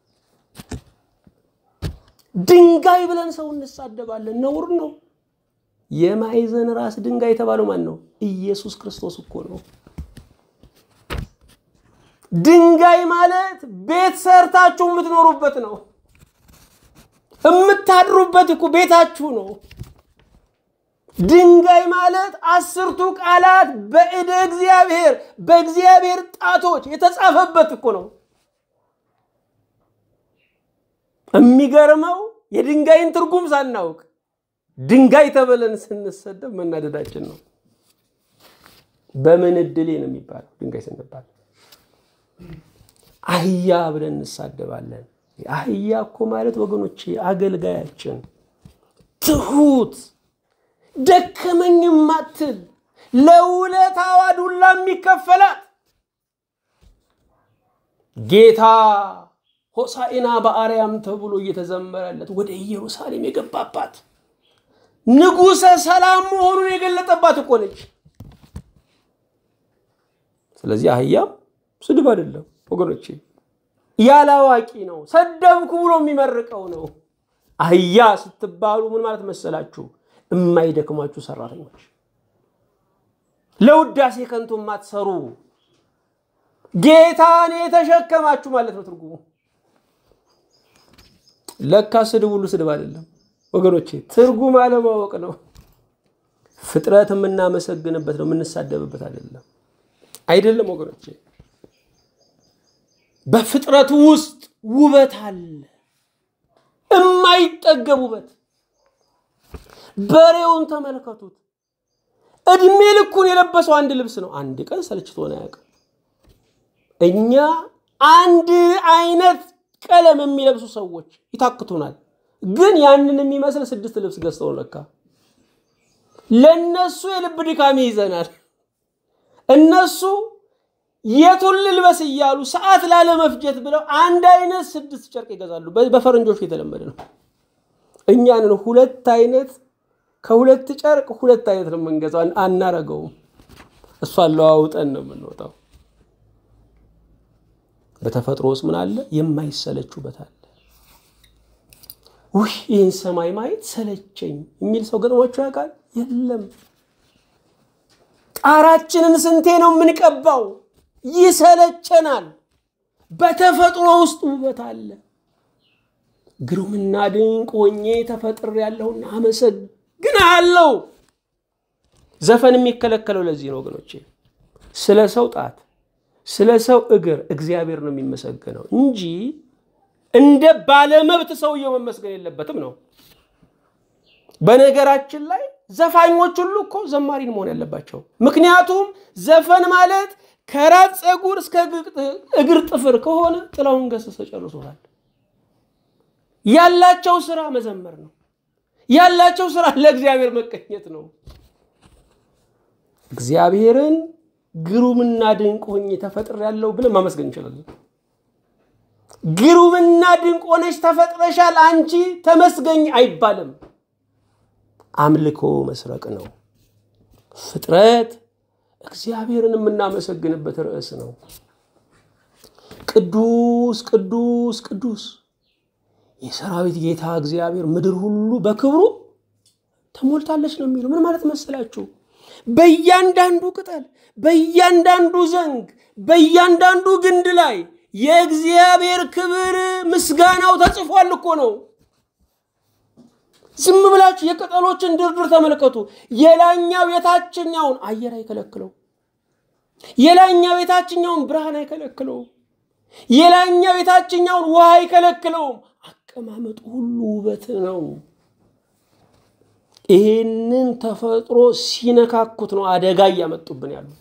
A: ድንጋይ ብለን ሰው እንሳደባለን፣ ነውር ነው። የማዕዘን ራስ ድንጋይ የተባለው ማን ነው? ኢየሱስ ክርስቶስ እኮ ነው። ድንጋይ ማለት ቤት ሰርታችሁ የምትኖሩበት ነው። የምታድሩበት እኮ ቤታችሁ ነው። ድንጋይ ማለት አስርቱ ቃላት በእደ እግዚአብሔር በእግዚአብሔር ጣቶች የተጻፈበት እኮ ነው። የሚገርመው የድንጋይን ትርጉም ሳናውቅ ድንጋይ ተብለን ስንሰደብ መናደዳችን ነው። በምን እድሌ ነው የሚባለው ድንጋይ ስንባል አህያ ብለን እንሳደባለን። አህያ እኮ ማለት ወገኖቼ አገልጋያችን፣ ትሁት፣ ደከመኝ ማትል ለውለታዋ ዱላ የሚከፈላት ጌታ ሆሳዕና በአርያም ተብሎ እየተዘመረለት ወደ ኢየሩሳሌም የገባባት ንጉሠ ሰላም መሆኑን የገለጠባት እኮ ነች። ስለዚህ አህያም ስድብ አይደለም ወገኖቼ፣ ያለ አዋቂ ነው። ሰደብኩ ብሎ የሚመርቀው ነው። አህያ ስትባሉ ምን ማለት መሰላችሁ? የማይደክማችሁ ሰራተኞች፣ ለውዳሴ ከንቱ የማትሰሩ ጌታን የተሸከማችሁ ማለት ነው ትርጉሙ። ለካ ስድብ ሁሉ ስድብ አይደለም ወገኖቼ፣ ትርጉም አለማወቅ ነው። ፍጥረት የምናመሰግንበት ነው፣ የምንሳደብበት አይደለም። አይደለም ወገኖቼ፣ በፍጥረቱ ውስጥ ውበት አለ፣ የማይጠገብ ውበት። በሬውን ተመልከቱት። እድሜ ልኩን የለበሰው አንድ ልብስ ነው። አንድ ቀን ሰልችቶን አያውቅም። እኛ አንድ አይነት ቀለም የሚለብሱ ሰዎች ይታክቱናል። ግን ያንን የሚመስል ስድስት ልብስ ገዝተው ለካ ለነሱ የልብ ድካም ይይዘናል። እነሱ የቱን ልልበስ እያሉ ሰዓት ላለመፍጀት ብለው አንድ አይነት ስድስት ጨርቅ ይገዛሉ። በፈረንጆቹ የተለመደ ነው። እኛንን ሁለት አይነት ከሁለት ጨርቅ ሁለት አይነት ነው የምንገዛው። አናረገውም። እሷን ለዋውጠን ነው የምንወጣው። በተፈጥሮ ውስጥ ምን አለ? የማይሰለች ውበት አለ። ውይ ይህን ሰማይ ማየት ሰለቸኝ የሚል ሰው ገጥሟቸው ያውቃል? የለም። ጣራችንን ስንቴ ነው የምንቀባው? ይሰለቸናል። በተፈጥሮ ውስጥ ውበት አለ። ግሩምና ድንቅ ሆኜ ተፈጥሬያለሁና አመሰግናለሁ። ዘፈን የሚከለከለው ለዚህ ነው ወገኖቼ። ስለ ሰው ጣት ስለ ሰው እግር እግዚአብሔር ነው የሚመሰገነው እንጂ እንደ ባለመብት ሰውየው መመስገን የለበትም ነው። በነገራችን ላይ ዘፋኞች ሁሉ እኮ ዘማሪን መሆን ያለባቸው። ምክንያቱም ዘፈን ማለት ከራስ ፀጉር እስከ እግር ጥፍር ከሆነ ጥላሁን ገሰሰ ጨርሶታል። ያላቸው ስራ መዘመር ነው። ያላቸው ስራ ለእግዚአብሔር መቀኘት ነው። እግዚአብሔርን ግሩምና ድንቅ ሆኜ ተፈጥሬያለሁ ብለን ማመስገን እንችላለን። ግሩምና ድንቅ ሆነች ተፈጥረሻል አንቺ ተመስገኝ አይባልም። አምልኮ መስረቅ ነው። ፍጥረት እግዚአብሔርን የምናመሰግንበት ርዕስ ነው። ቅዱስ ቅዱስ ቅዱስ የሰራዊት ጌታ እግዚአብሔር ምድር ሁሉ በክብሩ ተሞልታለች ነው የሚለው። ምን ማለት መሰላችሁ? በእያንዳንዱ ቅጠል፣ በእያንዳንዱ ዘንግ፣ በእያንዳንዱ ግንድ ላይ የእግዚአብሔር ክብር ምስጋናው ተጽፏል እኮ ነው። ዝም ብላችሁ የቅጠሎችን ድርድር ተመልከቱ። የላኛው የታችኛውን አየር አይከለክለው፣ የላኛው የታችኛውን ብርሃን አይከለክለውም፣ የላኛው የታችኛውን ውሃ አይከለክለውም። አቀማመጡ ሁሉ ውበት ነው። ይህንን ተፈጥሮ ሲነካኩት ነው አደጋ እያመጡብን ያሉት።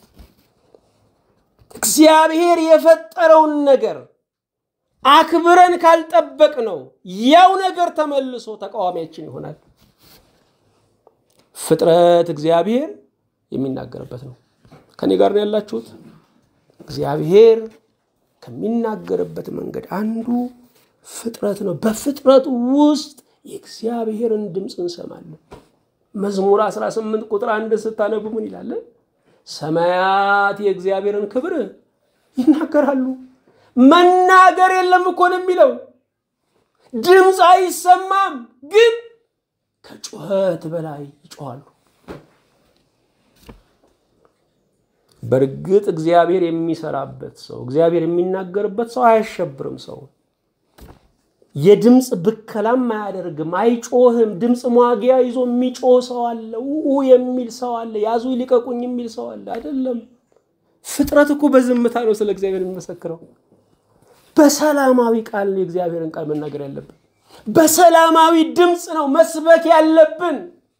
A: እግዚአብሔር የፈጠረውን ነገር አክብረን ካልጠበቅ ነው ያው ነገር ተመልሶ ተቃዋሚያችን ይሆናል። ፍጥረት እግዚአብሔር የሚናገርበት ነው። ከኔ ጋር ነው ያላችሁት? እግዚአብሔር ከሚናገርበት መንገድ አንዱ ፍጥረት ነው። በፍጥረት ውስጥ የእግዚአብሔርን ድምፅ እንሰማለን። መዝሙር 18 ቁጥር አንድ ስታነቡ ምን ይላል? ሰማያት የእግዚአብሔርን ክብር ይናገራሉ። መናገር የለም እኮ ነው የሚለው። ድምፅ አይሰማም፣ ግን ከጩኸት በላይ ይጮኋሉ። በእርግጥ እግዚአብሔር የሚሰራበት ሰው እግዚአብሔር የሚናገርበት ሰው አያሸብርም ሰው የድምፅ ብከላም አያደርግም፣ አይጮህም። ድምፅ ሟጊያ ይዞ የሚጮህ ሰው አለ፣ ው የሚል ሰው አለ፣ ያዙ ሊቀቁኝ የሚል ሰው አለ። አይደለም። ፍጥረት እኮ በዝምታ ነው ስለ እግዚአብሔር የሚመሰክረው። በሰላማዊ ቃል የእግዚአብሔርን ቃል መናገር ያለብን፣ በሰላማዊ ድምፅ ነው መስበክ ያለብን።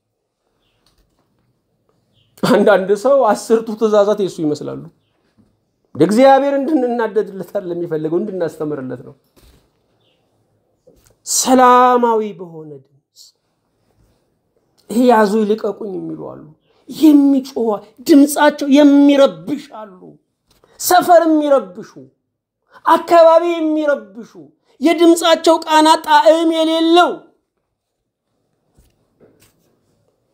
A: አንዳንድ ሰው አስርቱ ትእዛዛት የሱ ይመስላሉ። እግዚአብሔር እንድንናደድለት አይደለም የሚፈልገው፣ እንድናስተምርለት ነው። ሰላማዊ በሆነ ድምፅ ይሄ ያዙ ይልቀቁኝ የሚሉ አሉ። የሚጮህ ድምፃቸው የሚረብሽ አሉ። ሰፈር የሚረብሹ አካባቢ የሚረብሹ የድምፃቸው ቃና ጣዕም የሌለው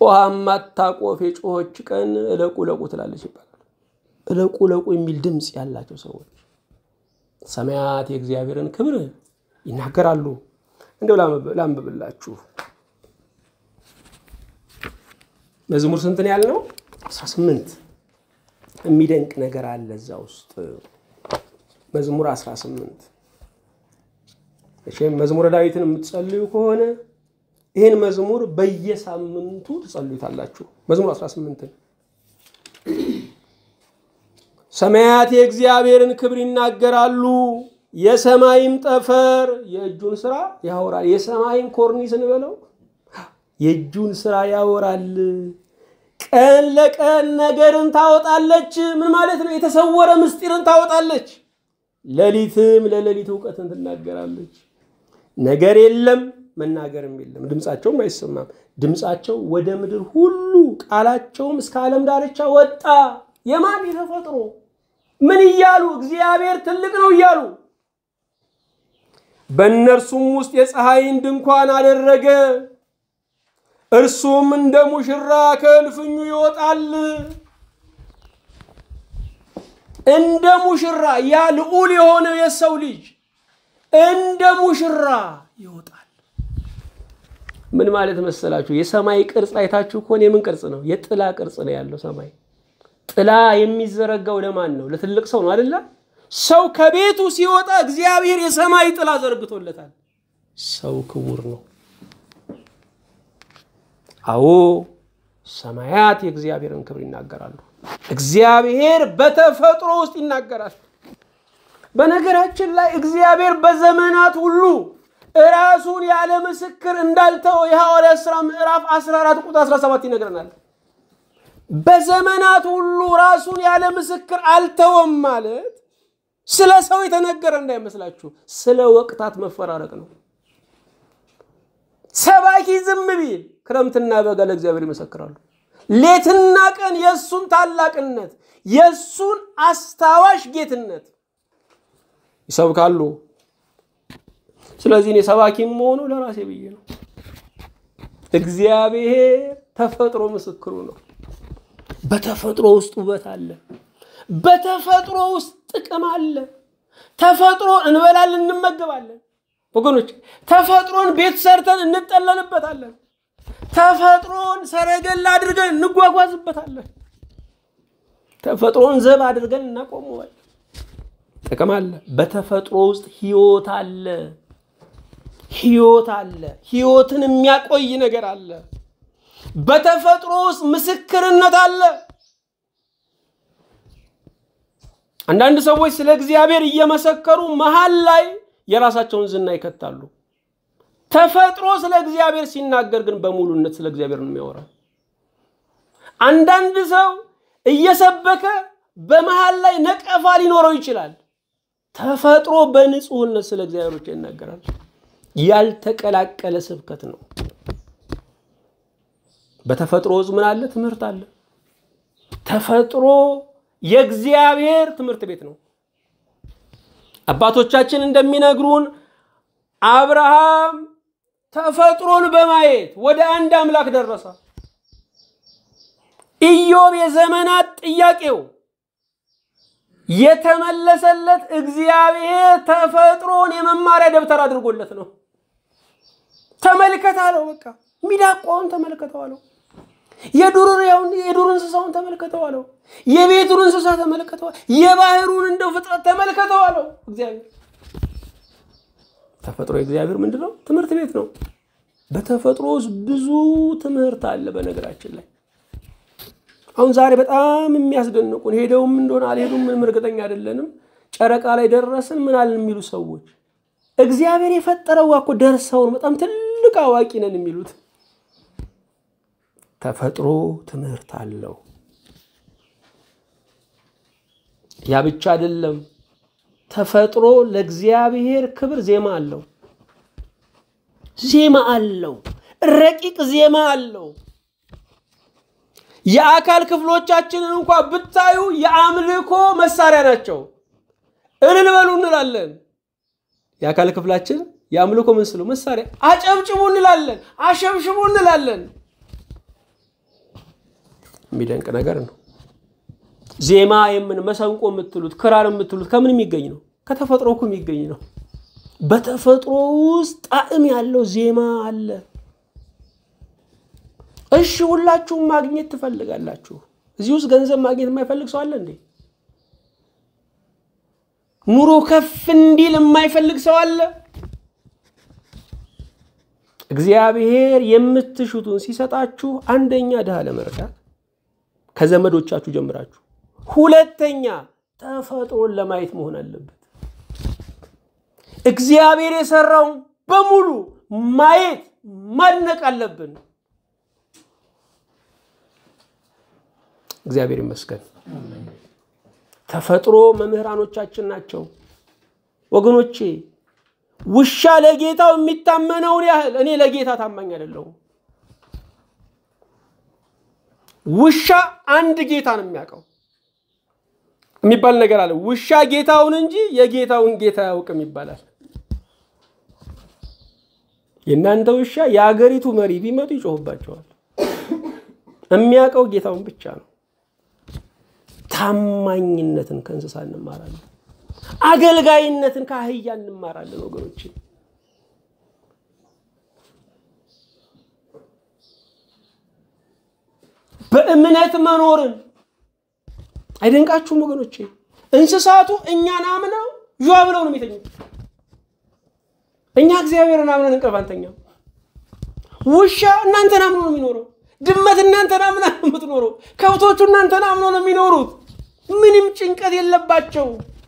A: ጮሃ ማታቆፍ የጮኸች ቀን እለቁ እለቁ ትላለች ይባላል። እለቁ እለቁ የሚል ድምፅ ያላቸው ሰዎች ሰማያት የእግዚአብሔርን ክብር ይናገራሉ። እንደው ላንብብላችሁ። መዝሙር ስንትን ያልነው? 18 የሚደንቅ ነገር አለ እዛ ውስጥ መዝሙር 18 እሺም መዝሙረ ዳዊትን የምትጸልዩ ከሆነ ይህን መዝሙር በየሳምንቱ ትጸልዩታላችሁ። መዝሙር 18 ሰማያት የእግዚአብሔርን ክብር ይናገራሉ፣ የሰማይም ጠፈር የእጁን ስራ ያወራል። የሰማይን ኮርኒስ እንበለው የእጁን ስራ ያወራል። ቀን ለቀን ነገርን ታወጣለች። ምን ማለት ነው? የተሰወረ ምስጢርን ታወጣለች። ሌሊትም ለሌሊት እውቀትን ትናገራለች። ነገር የለም መናገርም የለም፣ ድምፃቸውም አይሰማም። ድምፃቸው ወደ ምድር ሁሉ ቃላቸውም እስከ ዓለም ዳርቻ ወጣ። የማን የተፈጥሮ ምን እያሉ እግዚአብሔር ትልቅ ነው እያሉ በእነርሱም ውስጥ የፀሐይን ድንኳን አደረገ። እርሱም እንደ ሙሽራ ከእልፍኙ ይወጣል። እንደ ሙሽራ ያ ልዑል የሆነው የሰው ልጅ እንደ ሙሽራ ይወጣል። ምን ማለት መሰላችሁ? የሰማይ ቅርጽ አይታችሁ ከሆነ የምን ቅርጽ ነው? የጥላ ቅርጽ ነው ያለው ሰማይ። ጥላ የሚዘረጋው ለማን ነው? ለትልቅ ሰው ነው አይደለ? ሰው ከቤቱ ሲወጣ እግዚአብሔር የሰማይ ጥላ ዘርግቶለታል። ሰው ክቡር ነው። አዎ ሰማያት የእግዚአብሔርን ክብር ይናገራሉ። እግዚአብሔር በተፈጥሮ ውስጥ ይናገራል። በነገራችን ላይ እግዚአብሔር በዘመናት ሁሉ ራሱን ያለ ምስክር እንዳልተው የሐዋርያት ሥራ ምዕራፍ 14 ቁጥር 17 ይነግረናል። በዘመናት ሁሉ ራሱን ያለ ምስክር አልተወም ማለት ስለ ሰው የተነገረ እንዳይመስላችሁ፣ ስለ ወቅታት መፈራረቅ ነው። ሰባኪ ዝም ቢል ክረምትና በጋ ለእግዚአብሔር ይመሰክራሉ። ሌትና ቀን የእሱን ታላቅነት የእሱን አስታዋሽ ጌትነት ይሰብካሉ። ስለዚህ እኔ ሰባኪም መሆኑ ለራሴ ብዬ ነው። እግዚአብሔር ተፈጥሮ ምስክሩ ነው። በተፈጥሮ ውስጥ ውበት አለ። በተፈጥሮ ውስጥ ጥቅም አለ። ተፈጥሮን እንበላለን፣ እንመገባለን። ወገኖች ተፈጥሮን ቤት ሰርተን እንጠለልበታለን። ተፈጥሮን ሰረገላ አድርገን እንጓጓዝበታለን። ተፈጥሮን ዘብ አድርገን እናቆመዋለን። ጥቅም አለ። በተፈጥሮ ውስጥ ህይወት አለ። ህይወት አለ። ህይወትን የሚያቆይ ነገር አለ። በተፈጥሮ ውስጥ ምስክርነት አለ። አንዳንድ ሰዎች ስለ እግዚአብሔር እየመሰከሩ መሀል ላይ የራሳቸውን ዝና ይከታሉ። ተፈጥሮ ስለ እግዚአብሔር ሲናገር ግን በሙሉነት ስለ እግዚአብሔር ነው የሚያወራው። አንዳንድ ሰው እየሰበከ በመሃል ላይ ነቀፋ ሊኖረው ይችላል። ተፈጥሮ በንጹህነት ስለ እግዚአብሔር ብቻ ይናገራል። ያልተቀላቀለ ስብከት ነው። በተፈጥሮ ውስጥ ምን አለ? ትምህርት አለ። ተፈጥሮ የእግዚአብሔር ትምህርት ቤት ነው። አባቶቻችን እንደሚነግሩን አብርሃም ተፈጥሮን በማየት ወደ አንድ አምላክ ደረሰ። ኢዮብ የዘመናት ጥያቄው የተመለሰለት እግዚአብሔር ተፈጥሮን የመማሪያ ደብተር አድርጎለት ነው። ተመልከት አለው። በቃ ሚዳቋውን ተመልከተው አለው። የዱር የዱር እንስሳውን ተመልከተው አለው። የቤቱን እንስሳ ተመልከተው፣ የባህሩን እንደው ፍጥረት ተመልከተው አለው። እግዚአብሔር ተፈጥሮ የእግዚአብሔር ምንድን ነው? ትምህርት ቤት ነው። በተፈጥሮ ውስጥ ብዙ ትምህርት አለ። በነገራችን ላይ አሁን ዛሬ በጣም የሚያስደንቁን ሄደውም እንደሆነ አልሄዱም ምንም እርግጠኛ አይደለንም። ጨረቃ ላይ ደረስን ምን አለን የሚሉ ሰዎች እግዚአብሔር የፈጠረው እኮ ደርሰውን በጣም ትልቅ አዋቂ ነን የሚሉት ተፈጥሮ ትምህርት አለው። ያ ብቻ አይደለም። ተፈጥሮ ለእግዚአብሔር ክብር ዜማ አለው። ዜማ አለው። ረቂቅ ዜማ አለው። የአካል ክፍሎቻችንን እንኳ ብታዩ የአምልኮ መሳሪያ ናቸው። እልል በሉ እንላለን። የአካል ክፍላችን የአምልኮ ምን ስለው መሳሪያ፣ አጨብጭቡ እንላለን፣ አሸብሽቡ እንላለን። የሚደንቅ ነገር ነው። ዜማ የምን መሰንቆ የምትሉት ክራር የምትሉት ከምን የሚገኝ ነው? ከተፈጥሮ እኮ የሚገኝ ነው። በተፈጥሮ ውስጥ ጣዕም ያለው ዜማ አለ። እሺ ሁላችሁም ማግኘት ትፈልጋላችሁ። እዚህ ውስጥ ገንዘብ ማግኘት የማይፈልግ ሰው አለ እንዴ? ኑሮ ከፍ እንዲል የማይፈልግ ሰው አለ? እግዚአብሔር የምትሹትን ሲሰጣችሁ አንደኛ ድሃ ለመርዳት ከዘመዶቻችሁ ጀምራችሁ፣ ሁለተኛ ተፈጥሮን ለማየት መሆን አለበት። እግዚአብሔር የሰራውን በሙሉ ማየት ማድነቅ አለብን። እግዚአብሔር ይመስገን። ተፈጥሮ መምህራኖቻችን ናቸው ወገኖቼ። ውሻ ለጌታው የሚታመነውን ያህል እኔ ለጌታ ታማኝ አይደለሁም። ውሻ አንድ ጌታ ነው የሚያውቀው የሚባል ነገር አለ። ውሻ ጌታውን እንጂ የጌታውን ጌታ አያውቅም ይባላል። የእናንተ ውሻ የአገሪቱ መሪ ቢመጡ ይጮህባቸዋል። የሚያውቀው ጌታውን ብቻ ነው። ታማኝነትን ከእንስሳ እንማራለን። አገልጋይነትን ከአህያ እንማራለን ወገኖች። በእምነት መኖርን አይደንቃችሁም ወገኖቼ? እንስሳቱ እኛን አምነው ዥዋ ብለው ነው የሚተኙት። እኛ እግዚአብሔርን አምነን እንቅልፍ አንተኛም። ውሻ እናንተን አምኖ ነው የሚኖረው። ድመት እናንተን አምና ነው የምትኖረው። ከብቶቹ እናንተን አምኖ ነው የሚኖሩት። ምንም ጭንቀት የለባቸው።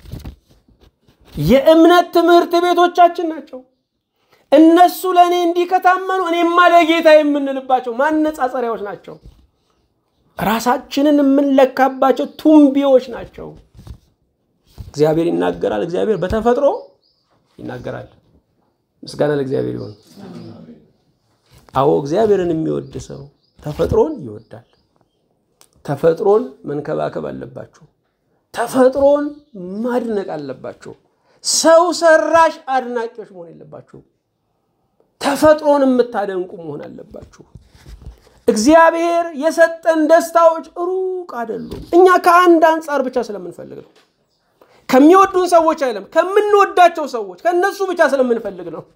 A: የእምነት ትምህርት ቤቶቻችን ናቸው። እነሱ ለእኔ እንዲህ ከታመኑ እኔማ ለጌታ የምንልባቸው ማነጻጸሪያዎች ናቸው። ራሳችንን የምንለካባቸው ቱንቢዎች ናቸው። እግዚአብሔር ይናገራል። እግዚአብሔር በተፈጥሮ ይናገራል። ምስጋና ለእግዚአብሔር ይሁን። አዎ እግዚአብሔርን የሚወድ ሰው ተፈጥሮን ይወዳል። ተፈጥሮን መንከባከብ አለባችሁ። ተፈጥሮን ማድነቅ አለባችሁ። ሰው ሰራሽ አድናቂዎች መሆን የለባችሁ። ተፈጥሮን የምታደንቁ መሆን አለባችሁ። እግዚአብሔር የሰጠን ደስታዎች ሩቅ አይደሉም። እኛ ከአንድ አንጻር ብቻ ስለምንፈልግ ነው። ከሚወዱን ሰዎች አይደለም፣ ከምንወዳቸው ሰዎች ከእነሱ ብቻ ስለምንፈልግ ነው።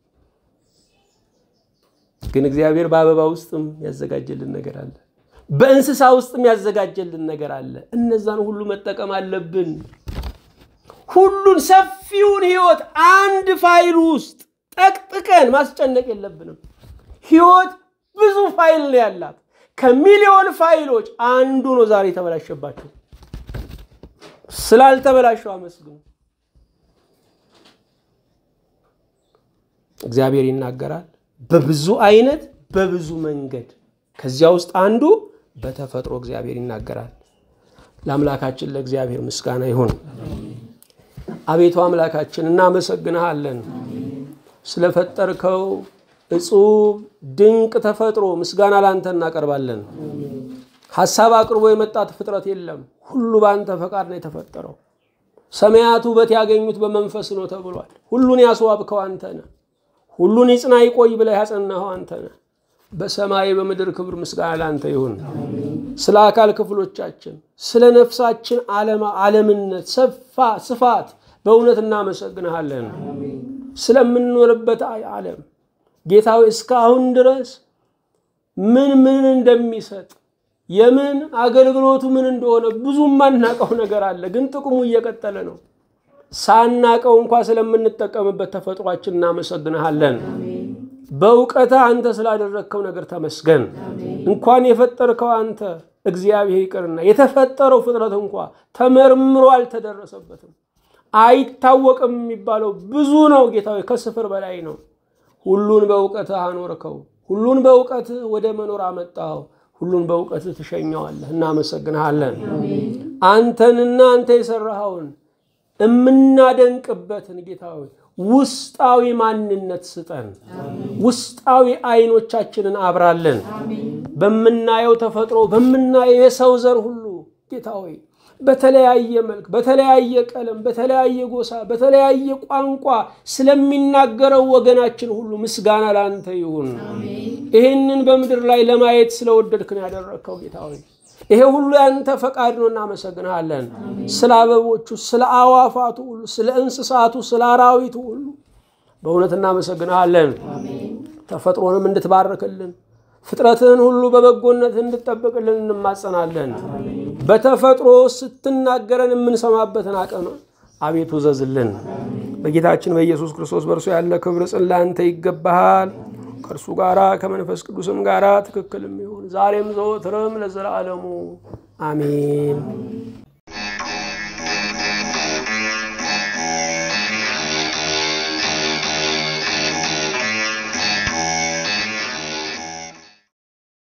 A: ግን እግዚአብሔር በአበባ ውስጥም ያዘጋጀልን ነገር አለ። በእንስሳ ውስጥም ያዘጋጀልን ነገር አለ። እነዛን ሁሉ መጠቀም አለብን። ሁሉን ሰፊውን ህይወት አንድ ፋይል ውስጥ ጠቅጥቀን ማስጨነቅ የለብንም። ህይወት ብዙ ፋይል ነው ያላት። ከሚሊዮን ፋይሎች አንዱ ነው ዛሬ የተበላሸባቸው። ስላልተበላሸው አመስግኑ። እግዚአብሔር ይናገራል በብዙ አይነት በብዙ መንገድ። ከዚያ ውስጥ አንዱ በተፈጥሮ እግዚአብሔር ይናገራል። ለአምላካችን ለእግዚአብሔር ምስጋና ይሁን። አቤቱ አምላካችን እናመሰግንሃለን ስለፈጠርከው እጹብ ድንቅ ተፈጥሮ ምስጋና ላንተ እናቀርባለን። ሐሳብ አቅርቦ የመጣ ፍጥረት የለም። ሁሉ በአንተ ፈቃድ ነው የተፈጠረው። ሰማያት ውበት ያገኙት በመንፈስ ነው ተብሏል። ሁሉን ያስዋብከው አንተ ነህ። ሁሉን ይጽና ይቆይ ብለህ ያጸናኸው አንተ ነህ። በሰማይ በምድር ክብር ምስጋና ላንተ ይሁን። ስለ አካል ክፍሎቻችን፣ ስለ ነፍሳችን ዓለምነት ሰፋ ስፋት በእውነት እናመሰግንሃለን። ስለምንኖርበት ዓለም ጌታዊ እስካሁን ድረስ ምን ምን እንደሚሰጥ የምን አገልግሎቱ ምን እንደሆነ ብዙ የማናቀው ነገር አለ። ግን ጥቅሙ እየቀጠለ ነው። ሳናቀው እንኳ ስለምንጠቀምበት ተፈጥሯችን እናመሰግንሃለን። በእውቀትህ አንተ ስላደረግከው ነገር ተመስገን። እንኳን የፈጠርከው አንተ እግዚአብሔር ይቅርና የተፈጠረው ፍጥረት እንኳ ተመርምሮ አልተደረሰበትም። አይታወቅም የሚባለው ብዙ ነው። ጌታዊ ከስፍር በላይ ነው። ሁሉን በእውቀትህ አኖርከው። ሁሉን በእውቀትህ ወደ መኖር አመጣኸው። ሁሉን በእውቀትህ ትሸኘዋለህ። እናመሰግንሃለን። አንተንና አንተ የሰራኸውን የምናደንቅበትን ጌታዊ ውስጣዊ ማንነት ስጠን። ውስጣዊ አይኖቻችንን አብራለን። በምናየው ተፈጥሮ በምናየው የሰው ዘር ሁሉ ጌታ ሆይ በተለያየ መልክ፣ በተለያየ ቀለም፣ በተለያየ ጎሳ፣ በተለያየ ቋንቋ ስለሚናገረው ወገናችን ሁሉ ምስጋና ለአንተ ይሁን። ይህንን በምድር ላይ ለማየት ስለወደድክን ያደረግከው ጌታ ሆይ ይሄ ሁሉ ያንተ ፈቃድ ነው። እናመሰግንሃለን። ስለ አበቦቹ፣ ስለ አዋፋቱ ሁሉ፣ ስለ እንስሳቱ፣ ስለ አራዊቱ ሁሉ በእውነት እናመሰግንሃለን። ተፈጥሮንም እንድትባርክልን ፍጥረትህን ሁሉ በበጎነት እንድጠብቅልን እንማጸናለን። በተፈጥሮ ስትናገረን የምንሰማበትን አቅም አቤቱ ዘዝልን። በጌታችን በኢየሱስ ክርስቶስ በእርሱ ያለ ክብር ጽን ለአንተ ይገባሃል። ከእርሱ ጋራ ከመንፈስ ቅዱስም ጋራ ትክክልም ይሁን ዛሬም ዘወትርም ለዘላለሙ አሜን።